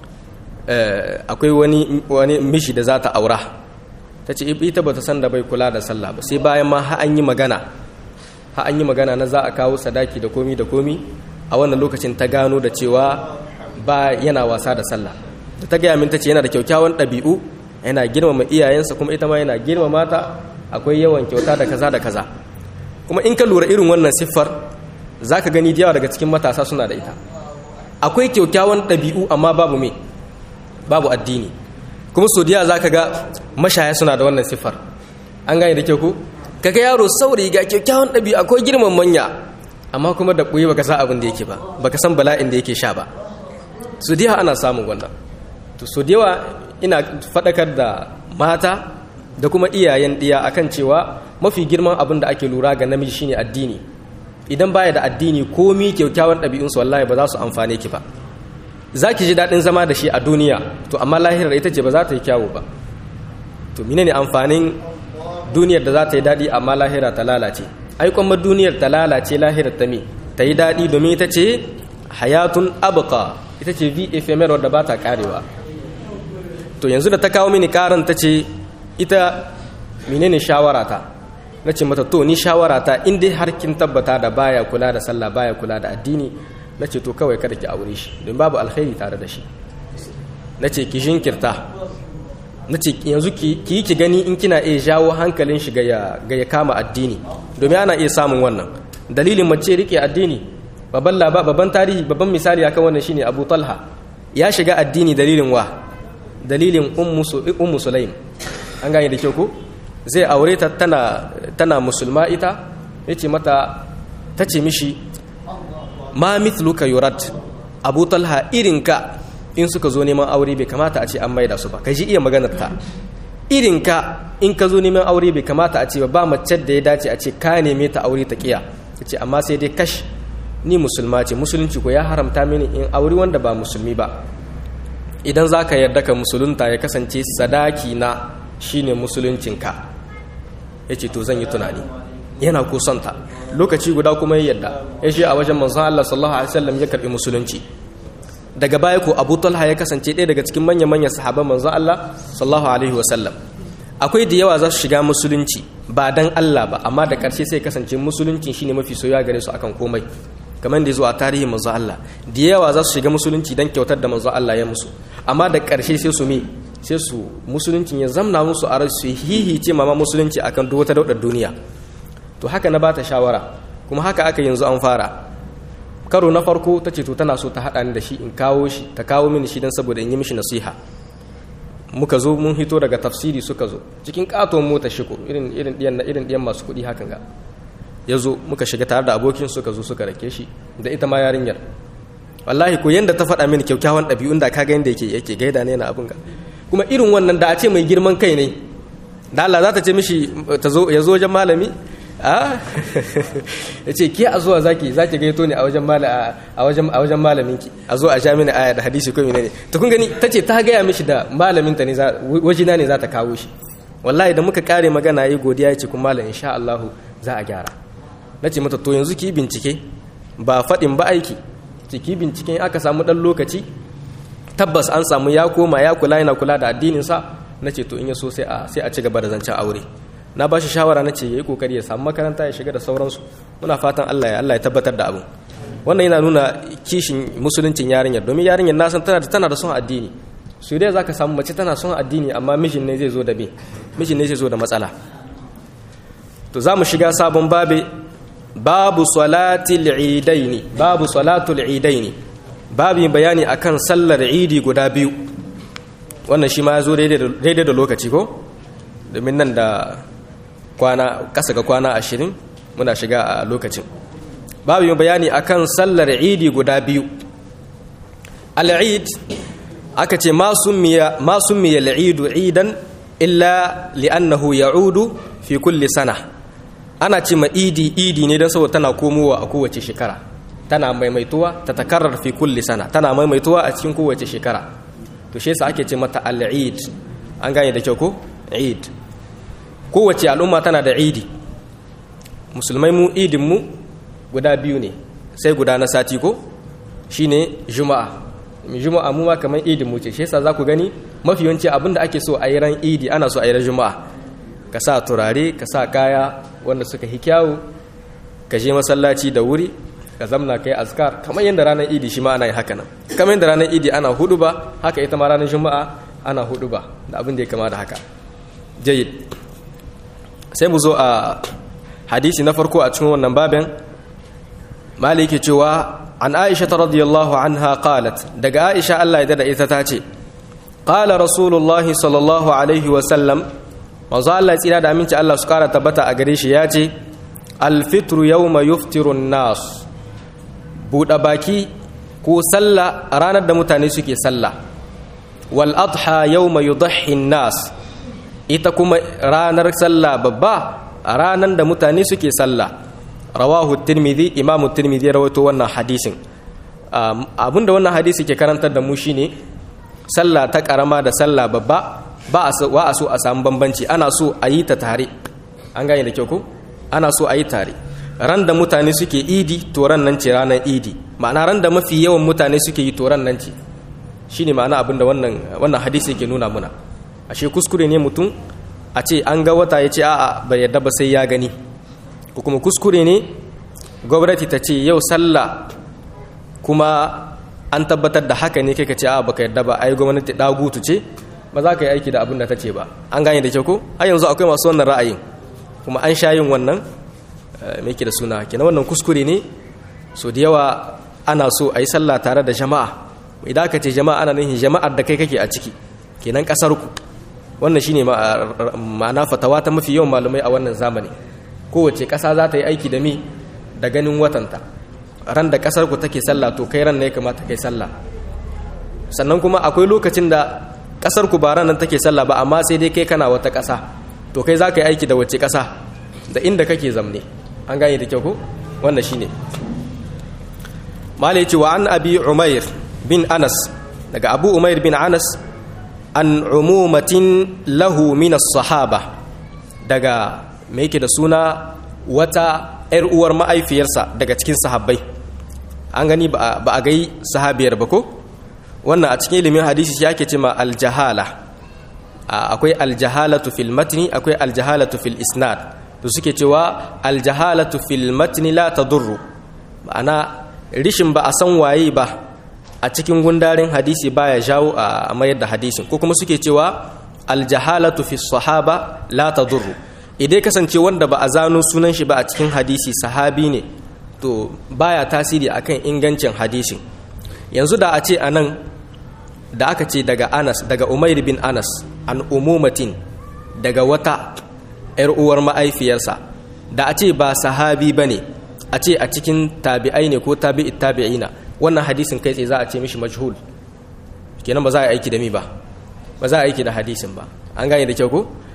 akwai wani wani mishi da za ta aura ta ce ita ba ta san da bai kula da sallah ba sai bayan ma ha an yi magana ha an yi magana na za a kawo sadaki da komi da komi a wannan lokacin ta gano da cewa ba yana wasa da sallah da ta gaya min ta ce yana da kyaukyawan ɗabi'u yana girmama iyayensa kuma ita ma yana girmama ta akwai yawan kyauta da kaza da kaza kuma in ka lura irin wannan siffar za ka gani da yawa daga cikin matasa suna da ita akwai kyaukyawan ɗabi'u amma babu me babu addini kuma so da za ka ga mashaya suna da wannan siffar an gane da kyau ko kaga yaro saurayi ga kyaukyawan ɗabi'u akwai girman manya amma kuma da ɓoye baka san abin da yake ba baka san bala'in da yake sha ba so da ana samun wannan to so da yawa ina faɗakar da mata da kuma iyayen ɗiya akan cewa mafi girman abin da ake lura ga namiji shine addini idan baya da addini komi kyaukyawan ɗabi'unsu wallahi ba za su amfane ki ba za ki ji daɗin zama da shi a duniya to amma lahirar ita ce ba za ta yi kyawu ba to mine ne amfanin duniyar da za ta yi daɗi amma lahira ta lalace ai kuma duniyar ta lalace lahirar ta me ta yi daɗi domin ita ce hayatun abqa ita ce vi ephemeral da ba ta karewa to yanzu da ta kawo mini karan ta ce ita menene shawarata na ce mata to ni shawarata in dai har kin tabbata da baya kula da sallah baya kula da addini na ce to kawai kada ki aure shi don babu alkhairi tare da shi na ce ki jinkirta na ce yanzu ki yi ki gani in kina iya jawo hankalin shi ga ya kama addini domin ana iya samun wannan dalilin mace rike addini babban laba babban tarihi babban misali akan wannan shine Abu Talha ya shiga addini dalilin wa dalilin ummu sulaim an gane da kyau ko zai aure ta tana tana musulma ita yace mata tace mishi ma mithluka yurad abu talha irinka in suka zo neman aure bai kamata a ce an maida su ba ka ji iya maganar ta irinka in ka zo neman aure bai kamata a ce ba mace da ya dace a ce ka neme ta aure ta kiya ce amma sai dai kash ni musulma ce musulunci ko ya haramta mini in aure wanda ba musulmi ba idan za ka yarda ka musulunta ya kasance sadaki na shine musuluncinka ya ce to zan yi tunani yana kusanta lokaci guda kuma ya yarda ya shi a wajen manzon Allah sallallahu alaihi wasallam ya karbi musulunci daga baya ko Abu Talha ya kasance ɗaya daga cikin manyan manyan sahabban manzon Allah sallallahu alaihi wasallam akwai da yawa za su shiga musulunci ba dan Allah ba amma da ƙarshe sai kasance musuluncin shine mafi soyayya gare su akan komai kamar da zo a tarihin manzo Allah da yawa za su shiga musulunci dan kyautar da manzo Allah ya musu amma da ƙarshe sai su me sai su musuluncin ya zamna musu a rai su hihice mama musulunci akan duk wata daudar duniya to haka na bata shawara kuma haka aka yanzu an fara karo na farko ta ce to tana so ta haɗa ni da shi in kawo shi ta kawo mini shi don saboda in yi mishi nasiha muka zo mun hito daga tafsiri suka zo cikin katon mota shiko irin irin diyan na irin diyan masu kuɗi hakan ga ya zo muka shiga tare da abokin suka zo suka rake shi da ita ma yarinyar wallahi ko yanda ta faɗa mini kyakkyawan ɗabi'un da ka ga yanda yake yake gaida ne na abin ga kuma irin wannan da a ce mai girman kai ne da Allah za ta ce mishi ta zo ya zo wajen malami a ya ce ke a zuwa zaki zaki gaito ne a wajen a wajen a wajen malamin ki a zo a sha mini aya da hadisi ko menene to kun gani tace ta gaya mishi da malamin ta ne wajina ne za ta kawo shi wallahi da muka kare magana yi godiya ya ce kuma malam insha Allah za a gyara nace mata to yanzu ki bincike ba faɗin ba aiki ciki binciken aka samu ɗan lokaci tabbas an samu ya koma ya kula yana kula da addininsa na ce to in ya so sai a ci gaba da zancen aure na ba shi shawara na ce ya yi kokari ya samu makaranta ya shiga da sauransu muna fatan allah ya allah ya tabbatar da abu wannan yana nuna kishin musuluncin yarinyar domin yarinyar na san tana da tana da son addini su dai zaka samu mace tana son addini amma mijin ne zai zo da me mijin ne zai zo da matsala to za mu shiga sabon babe babu salatul idaini babu salatul idaini babu bayani akan sallar idi guda biyu wannan shi ma ya zo daidai da lokaci ko domin nan da kwana kasa ga kwana ashirin muna shiga a lokacin babu bayani akan sallar idi guda biyu al'id aka ce ma summiya al'idu idan illa li'annahu ya'udu fi kulli sana ana ce ma idi idi ne don saboda tana komowa a kowace shekara tana maimaituwa ta takarar fi kulli sana tana maimaituwa a cikin kowace shekara to shi yasa ake ce mata al-eid an gane da kyau ko eid kowace al'umma tana da idi musulmai mu idin mu guda biyu ne sai guda na sati ko shine juma'a juma'a mu ma kamar idin mu ce shi yasa za ku gani mafi yawanci abinda ake so a yi ran idi ana so a yi ran juma'a ka sa turare ka sa kaya wanda suka hi kyawu ka je masallaci da wuri ka zamna kai azkar kamar yadda ranar idi shi ma ana yi haka nan kamar yadda ranar idi ana hudu ba haka ita ma ranar juma'a ana hudu ba da abin da ya kama da haka jayyid sai mu zo a hadisi na farko a cikin wannan babin maliki cewa an aisha ta radiyallahu anha qalat daga aisha Allah ya dada ita ta ce qala rasulullahi sallallahu alaihi wa sallam manzo Allah tsira da aminci Allah su kara tabbata a gare shi ya ce alfitru yawma yuftiru nas buɗe baki ko sallah a ranar da mutane suke sallah wal adha yawma yudhi nas ita kuma ranar sallah babba a ranar da mutane suke sallah rawahu tirmidhi imamu tirmidhi ya rawaito wannan hadisin abinda wannan hadisi ke karantar da mu shine sallah ta karama da sallah babba ba a so a samu bambanci ana so a yi ta tare an gane da kyau ko ana so a yi tare ran da mutane suke idi to ran nan ce ranar idi ma'ana ran da mafi yawan mutane suke yi to ran nan ce shine ma'ana abin da wannan wannan hadisi yake nuna muna ashe kuskure ne mutum a ce an ga wata ya ce a'a bai yarda ba sai ya gani ko kuma kuskure ne gwamnati ta ce yau sallah kuma an tabbatar da haka ne kai ka ce a'a baka yarda ba ai gwamnati dagutu ce ba za ka yi aiki da abin da ta ce ba an gane da kyau ko har yanzu akwai masu wannan ra'ayin kuma an sha yin wannan mai ke da suna kenan wannan kuskure ne so da yawa ana so a yi sallah tare da jama'a idan aka ce jama'a ana nufin jama'ar da kai kake a ciki kenan kasar ku wannan shine ma'ana fatawa ta mafi yawan malumai a wannan zamani kowace ƙasa za ta yi aiki da mi da ganin watanta ran da ƙasar ku take sallah to kai ran ne kamata kai sallah sannan kuma akwai lokacin da ƙasar ku ba ran nan take sallah ba amma sai dai kai kana wata ƙasa to kai za ka yi aiki da wace ƙasa da inda kake zamne an gane da kyau ko wannan shine malai ce wa an abi umair bin anas daga abu umair bin anas an umumatin lahu min sahaba daga me yake da suna wata ‘yar uwar ma'aifiyarsa daga cikin sahabbai an gani ba a gai sahabiyar ba ko wannan a cikin ilimin hadisi shi ake cima aljahala akwai aljahalatu fil matni akwai aljahalatu fil isnad to suke cewa aljahalatu fil matni la tadurru ma'ana rishin ba a san waye ba a cikin gundarin hadisi baya jawo a mayar da hadisin ko kuma suke cewa aljahalatu fi sahaba la tadurru idan kasance wanda ba a zano sunan shi ba a cikin hadisi sahabi ne to baya tasiri akan ingancin hadisin yanzu da a ce anan da aka ce daga Anas daga Umair bin Anas an umumatin daga wata ‘yar uwar ma'aifiyarsa da a ce ba sahabi ba ne a ce a cikin tabi'ai ne ko tabi'it tabi'ina wannan hadisin kai tsaye za a ce mishi majhul kenan ba za a aiki da mi ba ba za a aiki da hadisin ba an gane da kyau ko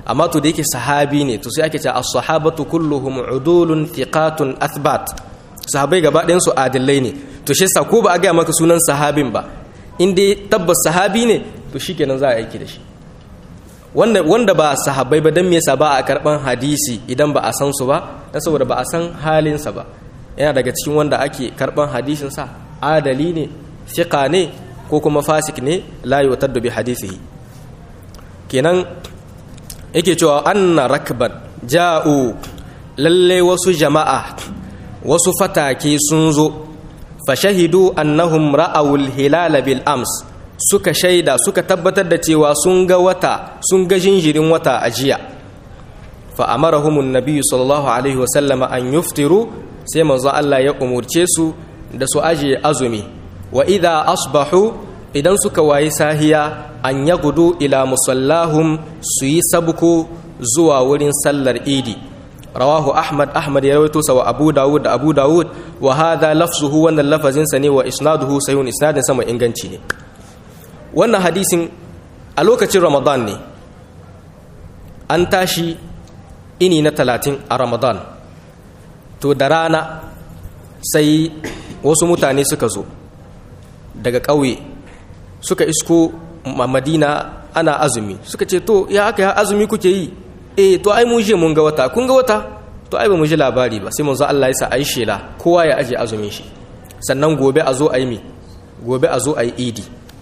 amma to da yake sahabi ne to sai ake ce as-sahabatu kulluhum udulun thiqatun athbat sahabai gaba ɗayan su adillai ne to shi yasa ko ba a gaya maka sunan sahabin ba in dai tabbas sahabi ne to shikenan za a aiki da shi wanda wanda ba sahabbai ba dan me yasa ba a karban hadisi idan ba a san su ba dan saboda ba a san halin sa ba yana daga cikin wanda ake karban hadisin sa adali ne thiqa ne ko kuma fasik ne la yutaddu bi hadisihi kenan yake cewa anna rakban ja'u lalle wasu jama'a wasu fatake sun zo fashahidu annahum ra'awul hilala bil ams suka shaida suka tabbatar da cewa sun ga wata sun ga jinjirin wata a jiya fa amarahumun nabiyyu sallallahu alaihi wa sallama an yuftiru sai manzo Allah ya umurce su da su aje azumi wa idha asbahu idan suka wayi sahiya an yagudu ila musallahum su yi sabku zuwa wurin sallar idi rawahu ahmad ahmad ya rawaito sa wa abu dawud da abu dawud wa hadha lafzuhu wannan lafazin sa ne wa isnaduhu sayun isnadin sama inganci ne wannan hadisin a lokacin ramadan ne an tashi ini na talatin a ramadan to da rana sai wasu mutane suka zo daga ƙauye suka isko madina ana azumi suka ce to ya aka ya azumi kuke yi eh to ai mun je mun ga wata kun ga wata to ai ba mu ji labari ba sai mun zo Allah ya sa ai shela kowa ya aje azumin shi sannan gobe a zo ayi mi gobe a zo ayi idi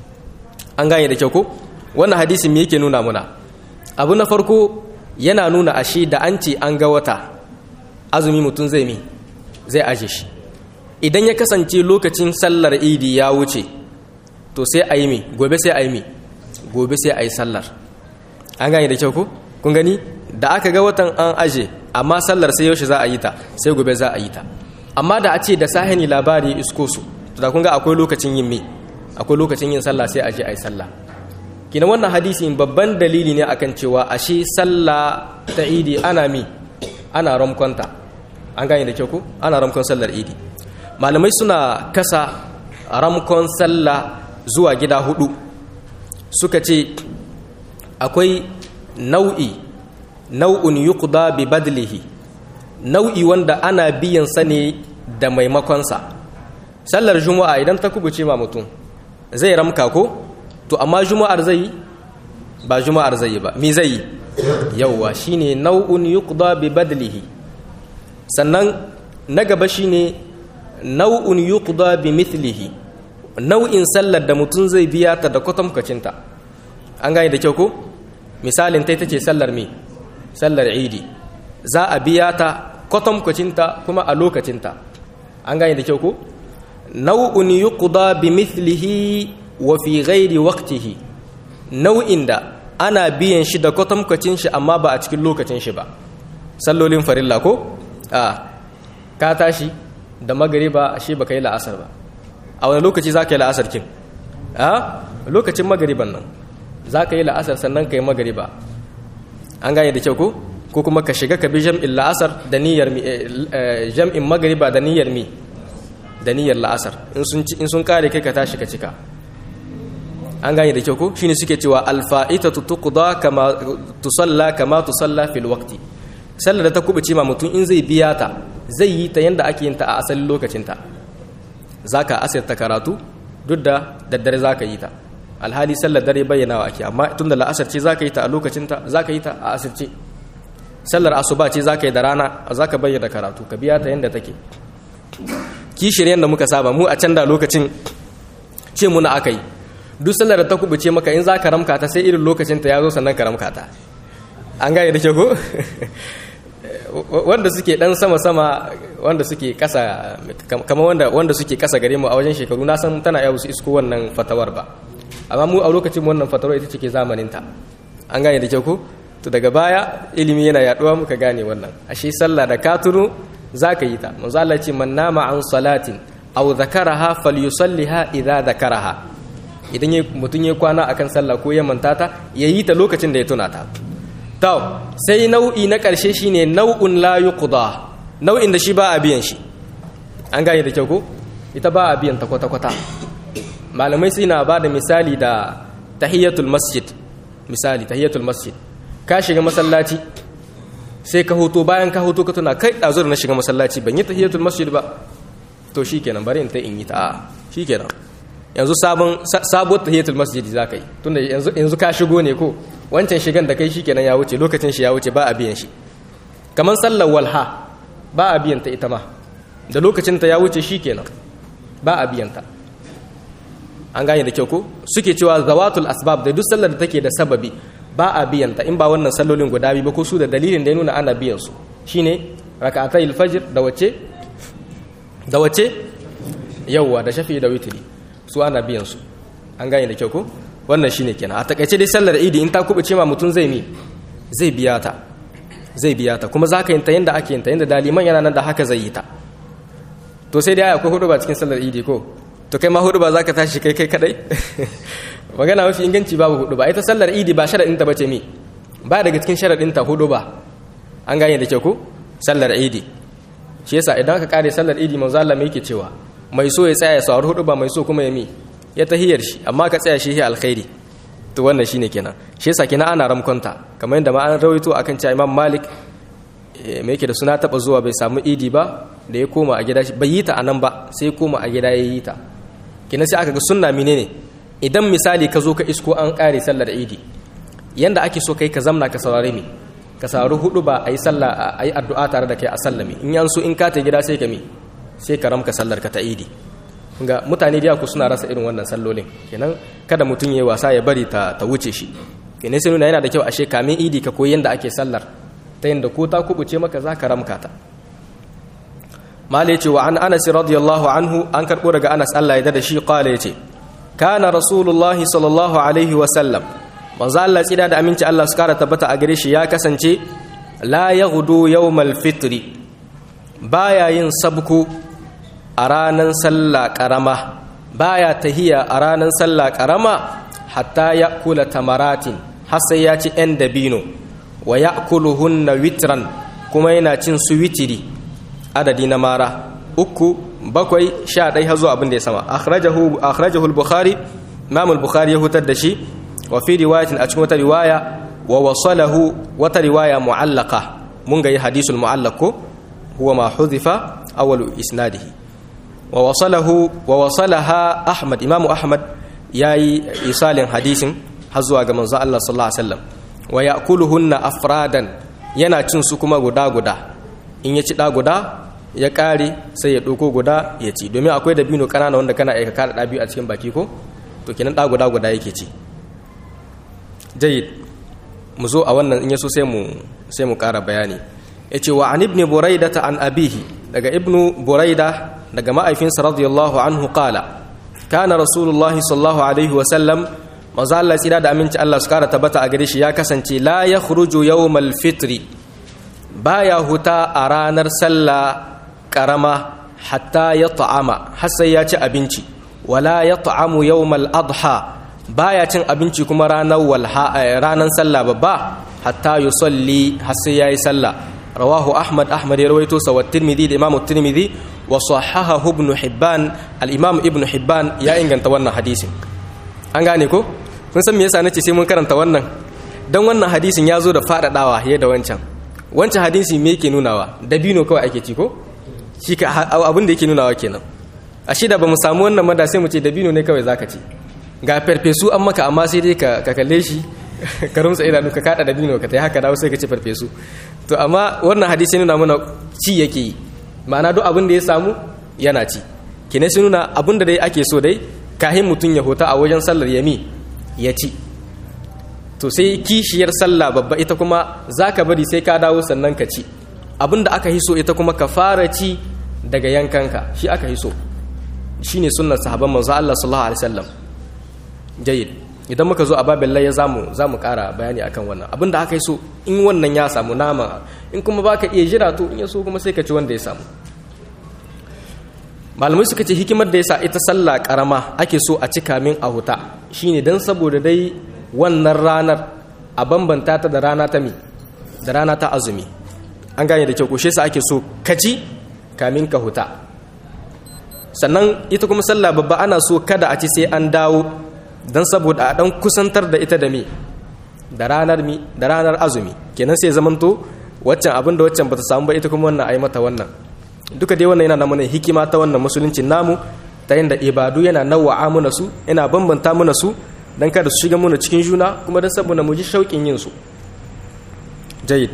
an gane da kyau ko wannan hadisi me yake nuna muna abu na farko yana nuna ashe da an ce an ga wata azumi mutum zai mi zai aje shi idan ya kasance lokacin sallar idi ya wuce to sai a yi mi gobe sai a yi mi gobe sai a yi sallar an gane da kyau ko kun gani da aka ga watan an aje amma sallar sai yaushe za a yi ta sai gobe za a yi ta amma da a ce da sahani labari isko su to da kun ga akwai lokacin yin mi akwai lokacin yin sallah sai a je a yi sallah kina wannan hadisi babban dalili ne akan cewa ashe sallah ta idi ana mi ana ramkonta an gane da kyau ko ana ramkon sallar idi malamai suna kasa ramkon sallah zuwa gida hudu suka ce akwai nau'i nau'un yuqda bi badlihi nau'i wanda ana biyan sa ne da maimakonsa sallar juma'a idan ta kubuce ma mutum zai ramka ko to amma juma'ar zai yi ba juma'ar zai yi ba me zai yi yauwa shine nau'un yuqda bi badlihi sannan na gaba shine nau'un yuqda bi mithlihi nau'in sallar da mutum zai biya ta da kwatamkacinta an gane da kyau ko misalin ta ce sallar me sallar idi za a biya ta kwatamkacinta kuma a lokacinta an gane da kyau ko nau'un yuqda bi mithlihi wa fi ghairi waqtihi nau'in da ana biyan shi da kwatamkacin shi amma ba a cikin lokacin shi ba sallolin farilla ko a ka tashi da magariba shi baka yi la'asar ba a wani lokaci za ka yi la'asar kin a lokacin magariban nan za ka yi la'asar sannan ka yi magariba an gane da kyau ko ko kuma ka shiga ka bi jam'in la'asar da niyyar jam'in magariba da niyyar mi da niyyar la'asar in sun kare kai ka tashi ka cika an gane da kyau ko shine suke cewa alfa'itatu tuqda kama tusalla kama tusalla fil waqti sallar da ta kubuce ma mutum in zai biya ta zai yi ta yanda ake yin ta a asalin lokacin ta zaka asirta karatu duk da daddare zaka yi ta alhali sallar dare bayyanawa ake amma tunda la'asar ce zaka yi ta a lokacin ta zaka yi ta a asirce sallar asuba ce zaka yi da rana zaka bayyana karatu ka biya ta yanda take kishiryen da muka saba mu a can da lokacin ce muna aka yi duk sallar da ta kubuce maka in za ka ramka ta sai irin lokacin ta ya zo sannan ka ramka ta an gane da ke ko wanda suke dan sama-sama wanda suke kasa kama wanda, wanda suke kasa gare mu a wajen shekaru na san tana yau su isko wannan fatawar ba amma mu a lokacin wannan fatawar ita ce ke zamaninta an gane da ke ko to daga baya ilimi yana yaduwa muka gane wannan ashe sallah da katunu za ka yi ta manzo Allah ce man nama an salatin aw zakaraha falyusalliha idza zakaraha idan mutum ya kwana akan sallah ko ya manta ta ya yi ta lokacin da ya tuna ta to sai nau'i na ƙarshe shine nau'un la yuqda nau'in da shi ba a biyan shi an gane da kyau ko ita ba a biyan ta kwata kwata malamai suna ba da misali da tahiyatul masjid misali tahiyatul masjid ka shiga masallaci sai ka hoto bayan ka hoto ka tuna kai ɗazu da na shiga masallaci ban yi tahiyatul masjid ba to shikenan bari in ta in yi ta a shikenan yanzu sabon sabuwar tahiyatul masjid za ka yi tunda yanzu yanzu ka shigo ne ko wancan shigan da kai shikenan ya wuce lokacin shi ya wuce ba a biyan shi kamar sallar walha ba a biyan ta ita ma da lokacin ta ya wuce shikenan ba a biyan ta an gane da kyau ko suke cewa zawatul asbab da duk sallar da take da sababi ba a biyan ta in ba wannan sallolin guda biyu ba ko su da dalilin da ya nuna ana biyan su shine rak'atayil fajr da wace da wace yawwa da shafi da witri su ana biyan su an gane da kyau ko wannan shine kenan a takaice dai sallar idi in ta kubuce ma mutum zai mi zai biya ta zai biya ta kuma zaka yin ta yanda ake yin ta yanda daliman yana nan da haka zai yi ta to sai dai akwai hudu ba cikin sallar idi ko to kai ma hudu ba zaka tashi kai kai kadai magana mafi inganci babu hudu ba ita sallar idi ba sharadin ta bace mi ba daga cikin sharadin ta hudu ba an gane da kyau ko sallar idi shi yasa idan ka kare sallar idi manzo Allah mai yake cewa mai so ya tsaya ya saurari hudu ba mai so kuma ya mi ya tahiyar shi amma ka tsaya shi ya alkhairi to wannan shine kenan shi yasa kenan ana ramkonta kamar yadda ma an rawaito akan cewa Imam Malik me yake da suna taba zuwa bai samu idi ba da ya koma a gida bai yi ta anan ba sai ya koma a gida ya yi ta kenan sai aka ga sunna menene idan misali ka zo ka isko an kare sallar idi yanda ake so kai ka zamna ka saurare mi ka saurari hudu ba ayi sallah ayi addu'a tare da kai a sallami in yan so in ka ta gida sai ka mi sai ka ramka sallar ka ta idi ga mutane da ku suna rasa irin wannan sallolin kenan kada mutum yayi wasa ya bari ta ta wuce shi kenan sai nuna yana da kyau ashe kamin idi ka koyi yanda ake sallar ta yanda ko ta kubuce maka za ka ramka ta malai ce wa an anas radiyallahu anhu an karbo daga anas Allah ya da shi qala yace kana rasulullah sallallahu alaihi wa sallam manzo Allah tsida da aminci Allah su kara tabbata a gare shi ya kasance la yaghdu yawmal fitri baya yin sabku a ranar sallah karama baya tahiya a ranar sallah karama hatta ya kula tamaratin har sai ya ci yan dabino wa ya hunna witran kuma yana cin su witiri adadi na mara uku bakwai sha ɗai har zuwa abin da ya sama akhrajahu al-bukhari imam al-bukhari ya hutar da shi wa fi riwayatin a cikin wata riwaya wa wasalahu wata riwaya mu'allaqa mun ga yi hadisul mu'allaq ko huwa ma huzifa awwalu isnadihi wa wasalahu wa wasalaha ahmad imamu ahmad yayi isalin hadisin har zuwa ga manzo Allah sallallahu alaihi wasallam wa ya'kuluhunna afradan yana cin su kuma guda guda in ya ci da guda ya kare sai ya doko guda ya ci domin akwai dabino kanana wanda kana aika kada da biyu a cikin baki ko to kenan da guda guda yake ci jayyid mu zo a wannan in yaso sai mu sai mu kara bayani yace wa an ibn buraida an abihi daga ibnu buraida daga ma'aifinsa radiyallahu anhu qala kana rasulullahi sallallahu alaihi wa sallam manzo Allah tsira da aminci Allah su kara tabbata a gare shi ya kasance la yakhruju yawmal fitri baya huta a ranar sallah karama hatta ya ta'ama har sai ya ci abinci wala ya ta'amu yawmal adha baya cin abinci kuma ranar walha ranar sallah babba hatta yusalli har sai yayi sallah rawahu ahmad ahmad ya rawaito sa wa tirmidhi da imam tirmidhi wa sahahahu ibn hibban al imam ibn hibban ya inganta wannan hadisin an gane ko kun san me yasa nace sai mun karanta wannan dan wannan hadisin ya zo da fadadawa fiye da wancan wancan hadisi me yake nunawa dabino kawai ake ci ko shi ka abin da yake nunawa kenan a shida ba mu samu wannan mada sai mu ce dabino ne kawai zaka ci ga farfesu an maka amma sai dai ka kalle shi ka rumsa idanu ka kada dabino ka tai haka dawo sai ka ci farfesu to amma wannan hadisi nuna mana ci yake yi ma'ana duk abin da ya samu yana ci kene sai nuna abin da dai ake so dai kahin mutum ya hota a wajen sallar yami ya ci to sai kishiyar sallah babba ita kuma zaka bari sai ka dawo sannan ka ci abin da aka hiso ita kuma ka fara ci daga yankanka shi aka hiso shine sunnar sahabban manzo Allah sallallahu alaihi wasallam jayyid idan muka zo a babin laye zamu zamu kara bayani akan wannan abin da aka hiso in wannan ya samu nama in kuma baka iya jira to in ya so kuma sai ka ci wanda ya samu malamai suka ce hikimar da yasa ita sallah karama ake so a cika min a huta shine dan saboda dai wannan ranar a bambanta ta da rana ta mi da rana ta azumi an gane da kyau ko sa ake so kaci kamin ka huta sannan ita kuma sallah babba ana so kada a ci sai an dawo don saboda a dan kusantar da ita da me da ranar mi da ranar azumi kenan sai zamanto waccan abin da waccan bata samu ba ita kuma wannan ai mata wannan duka dai wannan yana na mana hikima ta wannan musuluncin namu ta yadda ibadu yana nawa'a muna su yana bambanta muna su dan kada su shiga muna cikin juna kuma dan saboda mu ji shauƙin yin su jayyid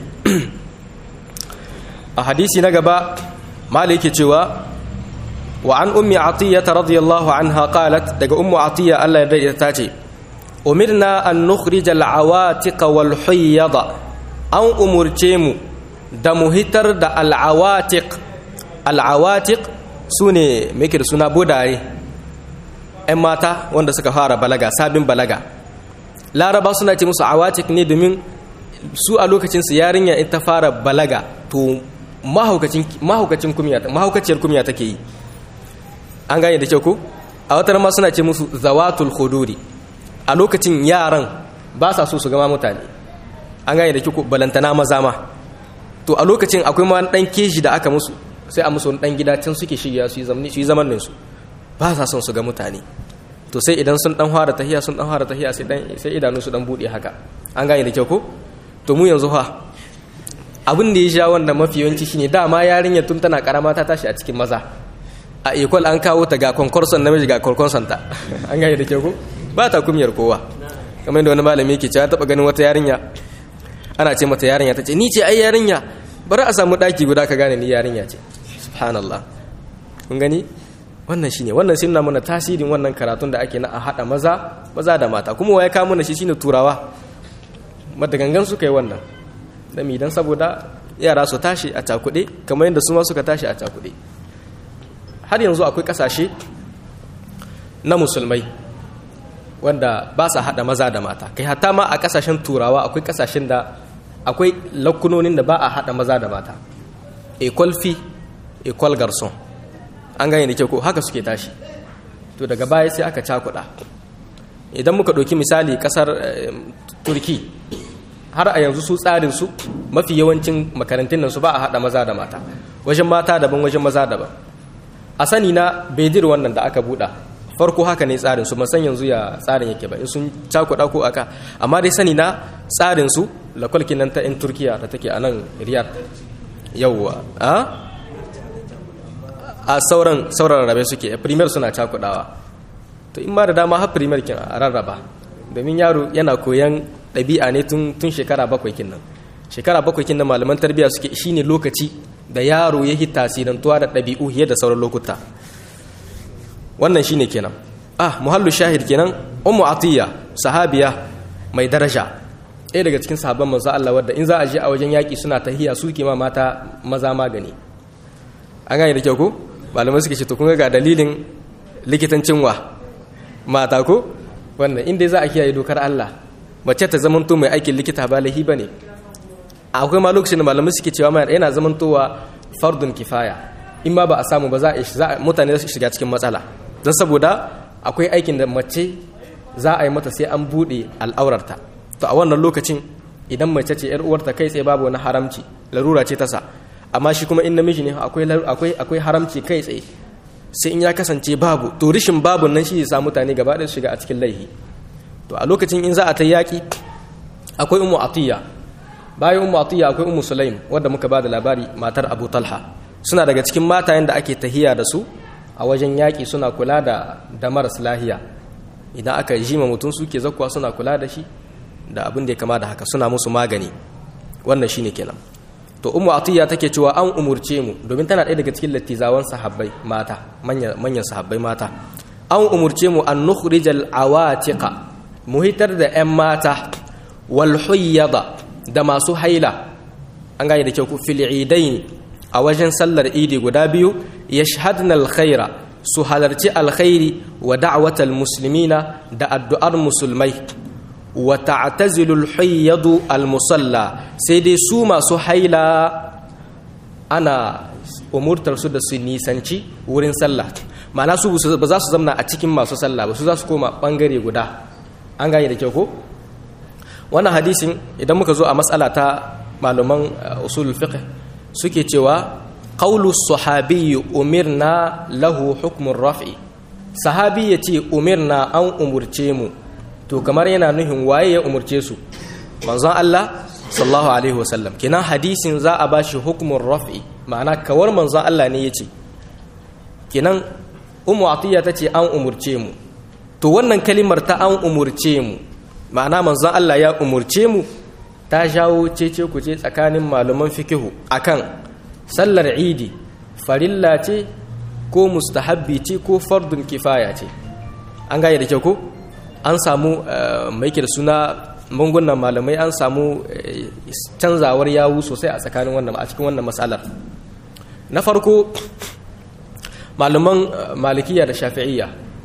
a hadisi na gaba mali yake cewa wa an ummi atiyya radiyallahu anha qalat daga ummu atiyya Allah ya dade ta ce umirna an nukhrija al-awatiq wal hayyada an umurce mu da mu hitar da al-awatiq al-awatiq sune me da suna bodaye ƴan mata wanda suka fara balaga sabin balaga laraba suna ce musu awatik ne domin su a lokacin su yarinya in ta fara balaga to mahaukacin mahaukacin kumya mahaukaciyar kumya take yi an gane da kyau ko a wata ma suna ce musu zawatul khuduri a lokacin yaran ba sa so su gama mutane an gane da kyau balantana maza ma to a lokacin akwai ma dan keji da aka musu sai a musu dan gida can suke shiga su yi zamani su yi zamanin su ba sa son su ga mutane to sai idan sun dan fara tahiya sun dan fara tahiya sai dan sai idanu su dan bude haka an gane da kyau ko to mu yanzu fa abin da ya sha wannan mafi yawanci shine dama yarinya tun tana karama ta tashi a cikin maza a ekwal an kawo ta ga konkorson namiji ga konkorson ta an gane da kyau ko ba ta kumiyar kowa kamar yadda wani malami yake cewa taba ganin wata yarinya ana ce mata yarinya ta ce ni ce ai yarinya bari a samu daki guda ka gane ni yarinya ce subhanallah kun gani wannan shine wannan shi nuna mana tasirin wannan karatun da ake na a hada maza maza da mata kuma waye kawo mana shi shine turawa madagangan suka yi wannan dan idan saboda yara su tashi a cakuɗe kamar yadda su ma suka tashi a cakuɗe har yanzu akwai ƙasashe na musulmai wanda ba sa hada maza da mata kai hatta ma a ƙasashen turawa akwai ƙasashen da akwai lakunonin da ba a hada maza da mata equal fi equal garson an gane da kyau ko haka suke tashi to daga baya sai aka cakuɗa idan muka ɗauki misali ƙasar turki har a yanzu su tsarin su mafi yawancin makarantun nan su ba a haɗa maza da mata wajen mata daban wajen maza daban a sani na bedir wannan da aka buɗa farko haka ne tsarin su san yanzu ya tsarin yake ba in sun cakuɗa ko aka amma dai sani na tsarin su lakwalkin nan ta 'yan turkiya da take a nan riyad yauwa a sauran sauran rarrabe suke primer suna cakudawa to in ma da dama har primer kin a rarraba domin yaro yana koyan ɗabi'a ne tun tun shekara bakwai kin nan shekara bakwai kin nan malaman tarbiyya suke shine lokaci da yaro ya yi tasirantuwa da ɗabi'u fiye da sauran lokuta wannan shine kenan ah muhallu shahid kenan ummu atiya sahabiya mai daraja ɗaya daga cikin sahabban manzo Allah wadda in za a je a wajen yaƙi suna tahiya su ma mata maza magani an gane da kyau ko malamai suke ce to kun ga dalilin likitancin wa mata ko wannan inda za a kiyaye dokar Allah mace ta zamanto mai aikin likita ba lahi bane akwai ma lokacin da malamai suke cewa mai yana zamantowa fardun kifaya in ma ba a samu ba za a mutane su shiga cikin matsala don saboda akwai aikin da mace za a yi mata sai an buɗe al'aurarta to a wannan lokacin idan mace ce yar uwarta kai tsaye babu wani haramci larura ce ta sa amma shi kuma in namiji ne akwai akwai akwai haramci kai tsaye sai in ya kasance babu to rishin babu nan shi ya sa mutane gaba ɗaya shiga a cikin laihi to a lokacin in za a ta yaƙi akwai ummu atiya bayan ummu atiya akwai ummu sulaim wadda muka bada labari matar abu talha suna daga cikin matayen da ake tahiya da su a wajen yaƙi suna kula da da maras lahiya idan aka jima mutum suke zakkuwa suna kula da shi da abin da ya kama da haka suna musu magani wannan shine kenan to ummu atiya take cewa an umurce mu domin tana ɗaya daga cikin lattizawan sahabbai mata manyan sahabbai mata an umurce mu an nukhrijal awatiqa mu hitar da 'yan mata wal huyyada da masu haila an gane da kyau ku fil idain a wajen sallar idi guda biyu yashhadna alkhaira su halarci alkhairi wa da'watal muslimina da addu'ar musulmai wa ta'tazilu al-hayyadu al-musalla sai dai su masu haila ana umurtar su da su nisanci wurin sallah ma'ana su ba za su zamna a cikin masu sallah ba su za su koma bangare guda an gane da kyau ko wannan hadisin idan muka zo a matsala ta malaman usulul fiqh suke cewa qawlu sahabi umirna lahu hukmun raf'i sahabi yace umirna an umurce mu to kamar yana nuhin waye ya umurce su manzon Allah sallallahu alaihi wasallam kenan hadisin za a bashi hukumin raf'i ma'ana kawar manzon Allah ne yace kenan ummu atiya tace an umurce mu to wannan kalimar ta an umurce mu ma'ana manzon Allah ya umurce mu ta jawo cece ku ce tsakanin malaman fikihu akan sallar idi farilla ce ko mustahabbi ce ko fardun kifaya ce an gaya da kyau ko an samu mai da suna mangunan malamai an samu canzawar yawu sosai a tsakanin wannan a cikin wannan matsalar na farko malaman malikiya da shafi'iyya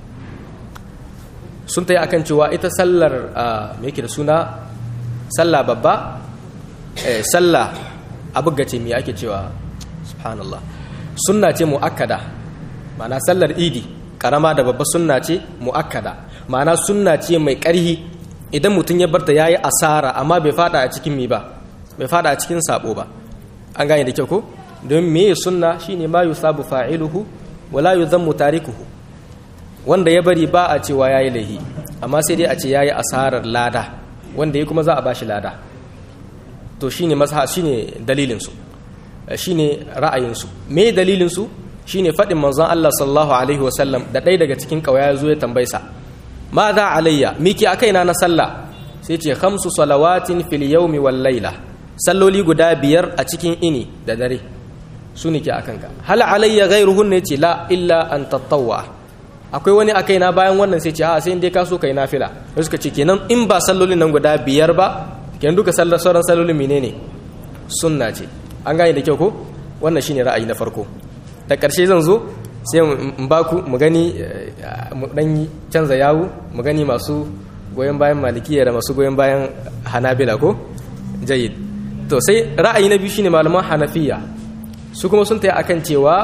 sun ta yi akan cewa ita sallar mai da suna sallah babba sallah abu gace mai ake cewa subhanallah sunna ce mu'akkada ma'ana sallar idi karama da babba sunna ce mu'akkada ma'ana sunna ce mai ƙarhi idan mutum ya barta yayi asara amma bai fada a cikin mi ba bai fada a cikin sabo ba an gane da kyau ko don me sunna shine ma yusabu fa'iluhu wala yuzammu tarikuhu wanda ya bari ba a cewa yayi laihi amma sai dai a ce yayi asarar lada wanda ya kuma za a bashi lada to shine mazha shine dalilin su shine ra'ayin su me dalilin su shine faɗin manzon Allah sallallahu alaihi wasallam da ɗaya daga cikin ƙauya ya zo ya tambaye sa ma za alayya miki akai na na sallah sai ce khamsu salawatin fil yawmi wal layla salloli guda biyar a cikin ini da dare su ne ke akan ka hal alayya ghayruhun ne ce la illa an tatawwa akwai wani akai na bayan wannan sai ce a sai dai ka so kai nafila sai suka ce kenan in ba sallolin nan guda biyar ba kenan duka sallar sauran sallolin menene sunna ce an gane da kyau ko wannan shine ra'ayi na farko da ƙarshe zan zo sai in ba ku mu gani mu dan canza yawu mu gani masu goyon bayan malikiya da masu goyon bayan hanabila ko jayyid to sai ra'ayi na biyu shine malaman hanafiya su kuma sun tayi akan cewa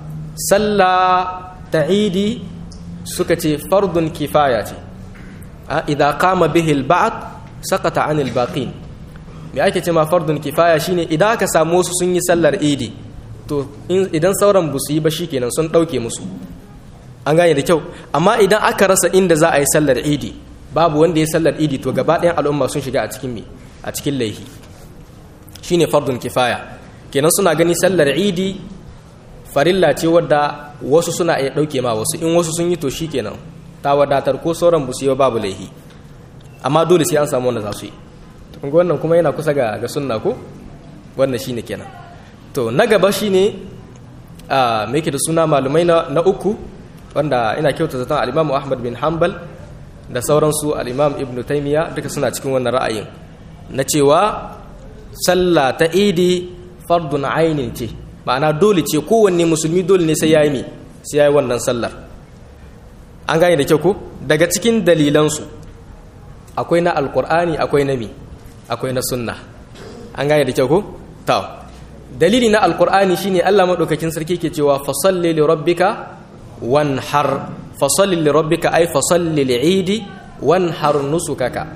sallah ta idi suka ce fardun kifaya ce idan kama bihi al-ba'd saqata anil baqin me ake ce ma fardun kifaya shine idan aka samu wasu sun yi sallar idi to idan sauran ba su yi ba kenan sun ɗauke musu an gane da kyau amma idan aka rasa inda za a yi sallar idi babu wanda ya sallar idi to gaba ɗayan al'umma sun shiga a cikin me a cikin laihi shine fardun kifaya kenan suna gani sallar idi farilla ce wadda wasu suna iya ɗauke ma wasu in wasu sun yi to kenan ta wadatar ko sauran ba su yi babu laihi amma dole sai an samu wanda za su yi wannan kuma yana kusa ga ga sunna ko wannan shine kenan to na gaba shine a me yake da suna malumai na uku wanda ina kyauta zaton al-Imam Ahmad bin Hanbal da sauransu al-Imam Ibn Taymiyyah duka suna cikin wannan ra'ayin na cewa sallah ta Idi fardun ainin ce ma'ana dole ce kowanne musulmi dole ne sai yayi mi sai yayi wannan sallar an gane da kyau ko daga cikin dalilansu akwai na alkur'ani akwai na mi akwai na sunna an gane da kyau ko to dalili na alkur'ani shine Allah madaukakin sarki ke cewa fasalli li rabbika wanhar fasalli li rabbika ay fasalli li idi wanhar nusukaka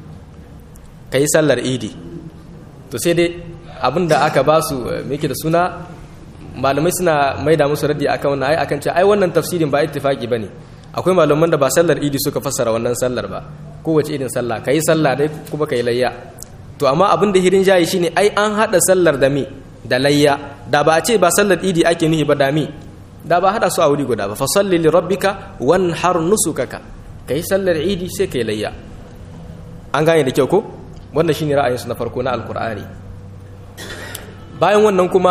kai sallar idi to sai dai abinda aka ba su meke da suna malamai suna maida musu raddi akan wannan ai akan ce ai wannan tafsirin ba ittifaki bane akwai malaman da ba sallar idi suka fassara wannan sallar ba kowace irin sallah kai sallah dai kuma kai layya to amma abin da hirin jayi shine ai an hada sallar da me da layya da ba a ce ba sallar idi ake nuhi ba da mi da ba hada su a wuri guda ba fa salli li rabbika wanhar nusukaka kai sallar idi sai kai layya an gane da kyau ko wannan shine ra'ayin su na farko na alqur'ani bayan wannan kuma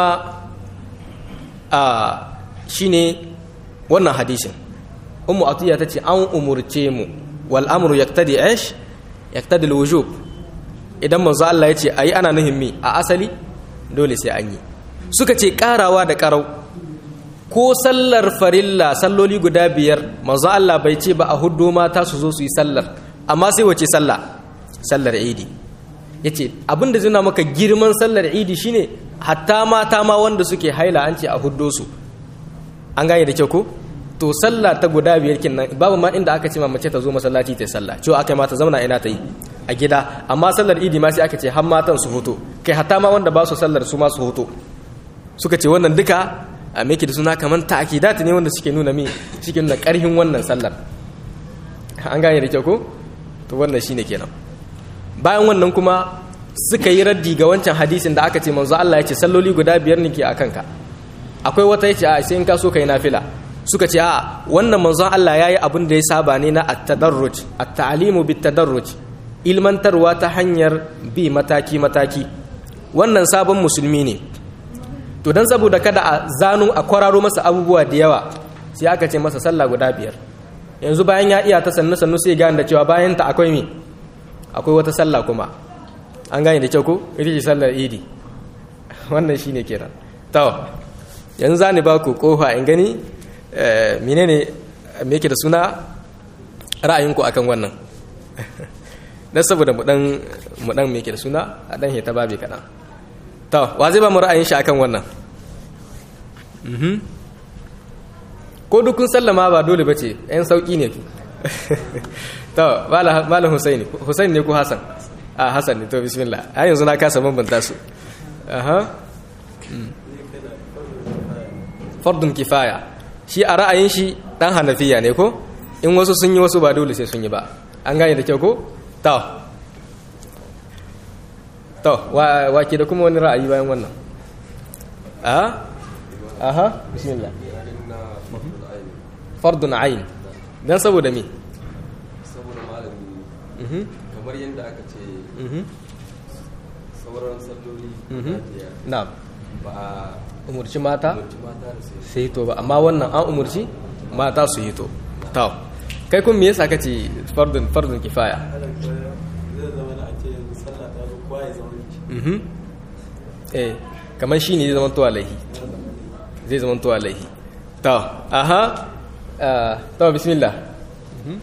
a shine wannan hadisin ummu atiya tace an umurce mu wal amru yaqtadi ish yaqtadi al wujub idan manzo Allah ya ce ayi ana nuhin mi a asali dole sai an yi suka ce karawa da karau ko sallar farilla salloli guda biyar manzo Allah bai ce ba a huddo mata su zo su yi sallar amma sai wace sallah sallar idi yace abinda zai maka girman sallar idi shine hatta mata ma wanda suke haila an ce a huddo su an gane da kyau ko to sallah ta guda biyar kinnan babu ma inda aka ce ma mace ta zo masallaci ta sallah cewa aka mata zauna ina ta yi a gida amma sallar idi ma sai aka ce har matan su hoto kai hatta ma wanda ba su sallar su ma su hoto suka ce wannan duka a meke da suna kamar ta'kidat ne wanda suke nuna min suke nuna karhin wannan sallar an gane da kyau ko to wannan shine kenan bayan wannan kuma suka yi raddi ga wancan hadisin da aka ce manzo Allah ya ce salloli guda biyar ne ke a kanka akwai wata yace a sai in ka so kai nafila suka ce a wannan manzon Allah yayi abin da ya saba ne na at-tadarruj at-ta'limu bit-tadarruj ilmantarwa ta hanyar bi mataki mataki wannan sabon musulmi ne to dan saboda kada a zanu a kwararo masa abubuwa da yawa sai aka ce masa sallah guda biyar yanzu bayan ya iya ta sannu sannu sai gane da cewa bayan ta akwai me akwai wata sallah kuma an gane da kyau ko ita ce sallar idi wannan shine kiran to yanzu zani ba ku kofa in gani menene me yake da suna ra'ayinku akan wannan dan saboda mu dan mu dan me yake da suna a dan heta babi kadan to wa zai ba mu ra'ayin shi akan wannan mhm ko dukun sallama ba dole bace yan sauki ne to malam husaini husaini ne ko hasan a hasan ne to bismillah a yanzu na kasa bambanta su aha fardun kifaya shi a ra'ayin shi dan hanafiya ne ko in wasu sun yi wasu ba dole sai sun yi ba an gane da kyau ko to to wa ke da kuma wani ra'ayi bayan wannan a aha bismillah fardun ayin dan saboda me saboda malami kamar yadda aka ce sauran salloli na ba a umurci mata umarci mata da sai sai to ba amma wannan an umurci mata su yi to to kai kun me yasa kace fardun fardun kifaya zai zama da ake yanzu sallah ta zo kowa ya zama mhm eh kamar shi ne zai zama tuwa laihi zai zama tuwa laihi to aha ah, to bismillah Mhm.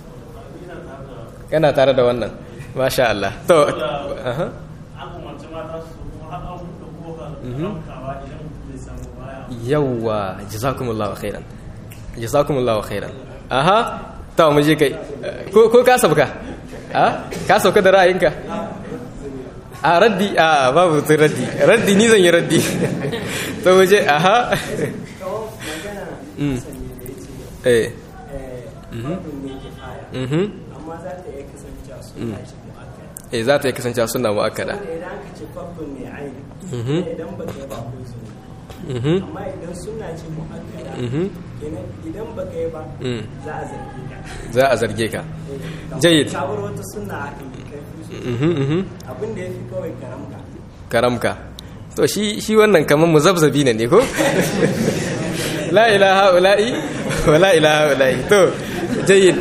kana tare da wannan masha Allah to aha an umarci mata su kuma har an buɗe kofar ɗaukawa idan mutum bai samu baya yawwa jazakumullahu khairan jazakumullahu khairan aha to mu je kai ko ko ka sabka ha ka sauka da ra'ayinka a raddi a babu tun raddi raddi ni zan yi raddi to mu je aha Mm. eh mhm amma za ta iya kasancewa suna ce mu'akkada eh za ta yi kasancewa suna mu'akkada da idan aka ce fardun ne aini Mhm. idan ba ka yi ba ko zuwa mhm amma idan suna ce mu'akkada mhm kenan idan ba ka yi ba Mm. za a zarge ka za a zarge ka Eh, Jayyid. sabar wata suna aka yi kai mhm mhm abin da ya fi kawai karamka karamka to shi shi wannan kaman muzabzabi ne ne ko la ilaha ula'i wa la ilaha ula'i to jayyid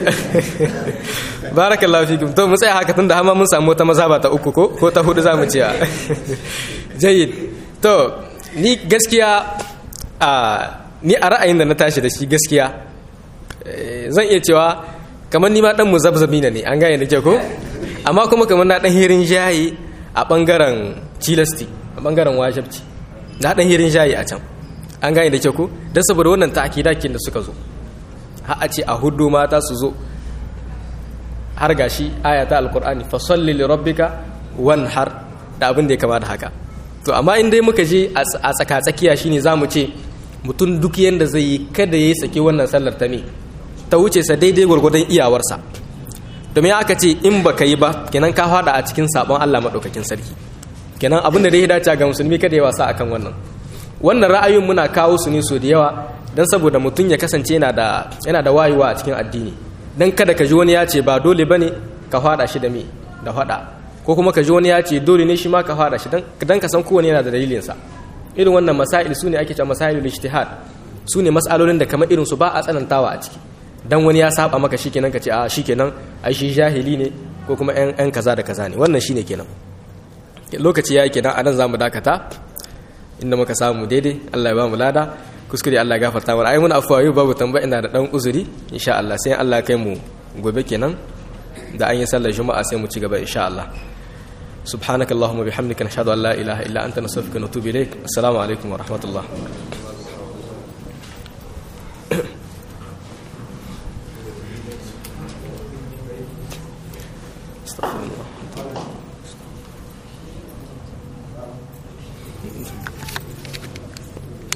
barakallahu fikum to mu tsaya haka tunda hama mun samu wata mazhaba ta uku ko ko ta hudu zamu ce jayyid to ni gaskiya a ni a ra'ayin da na tashi da shi gaskiya eh, zan iya cewa kamar ni ma dan muzabzabi ne an gane da ke ko amma kuma kamar na dan hirin jayi a bangaren cilasti a bangaren wajibci na dan hirin jayi a can an gane da ke ko dan saboda wannan ta'kidakin da suka zo har a ce a hudu mata su zo har gashi ayata alqur'ani fa salli li rabbika wanhar da abin da ya kama da haka to amma in dai muka je a tsaka tsakiya shine zamu ce mutum duk yanda zai yi kada yayi sake wannan sallar ta me ta wuce sa daidai gwargwadon iyawarsa domin aka ce in baka yi ba kenan ka fada a cikin sabon Allah madaukakin sarki kenan abin da dai ya dace ga musulmi kada ya wasa akan wannan wannan ra'ayoyin muna kawo su ne so da yawa dan saboda mutum ya kasance yana da yana da wayewa a cikin addini dan kada ka ji wani ya ce ba dole bane ka fada shi da me da fada ko kuma ka ji wani ya ce dole ne shi ma ka fada shi dan dan ka san kowane yana da dalilin sa irin wannan masail su ne ake cewa masailul ijtihad su ne mas'alolin da kamar irin su ba a tsanantawa a ciki dan wani ya saba maka shikenan ka ce a shikenan ai shi jahili ne ko kuma yan yan kaza da kaza ne wannan shine kenan lokaci yayi kenan anan zamu dakata inda muka samu daidai Allah ya ba mu lada kuskure Allah ya gafarta mana ai mun afwa yau babu tambaya ina da dan uzuri insha Allah sai Allah ya kai mu gobe kenan da an yi sallar juma'a sai mu ci gaba insha Allah سبحانك اللهم وبحمدك نشهد ان لا اله الا انت نستغفرك ونتوب اليك السلام عليكم ورحمه الله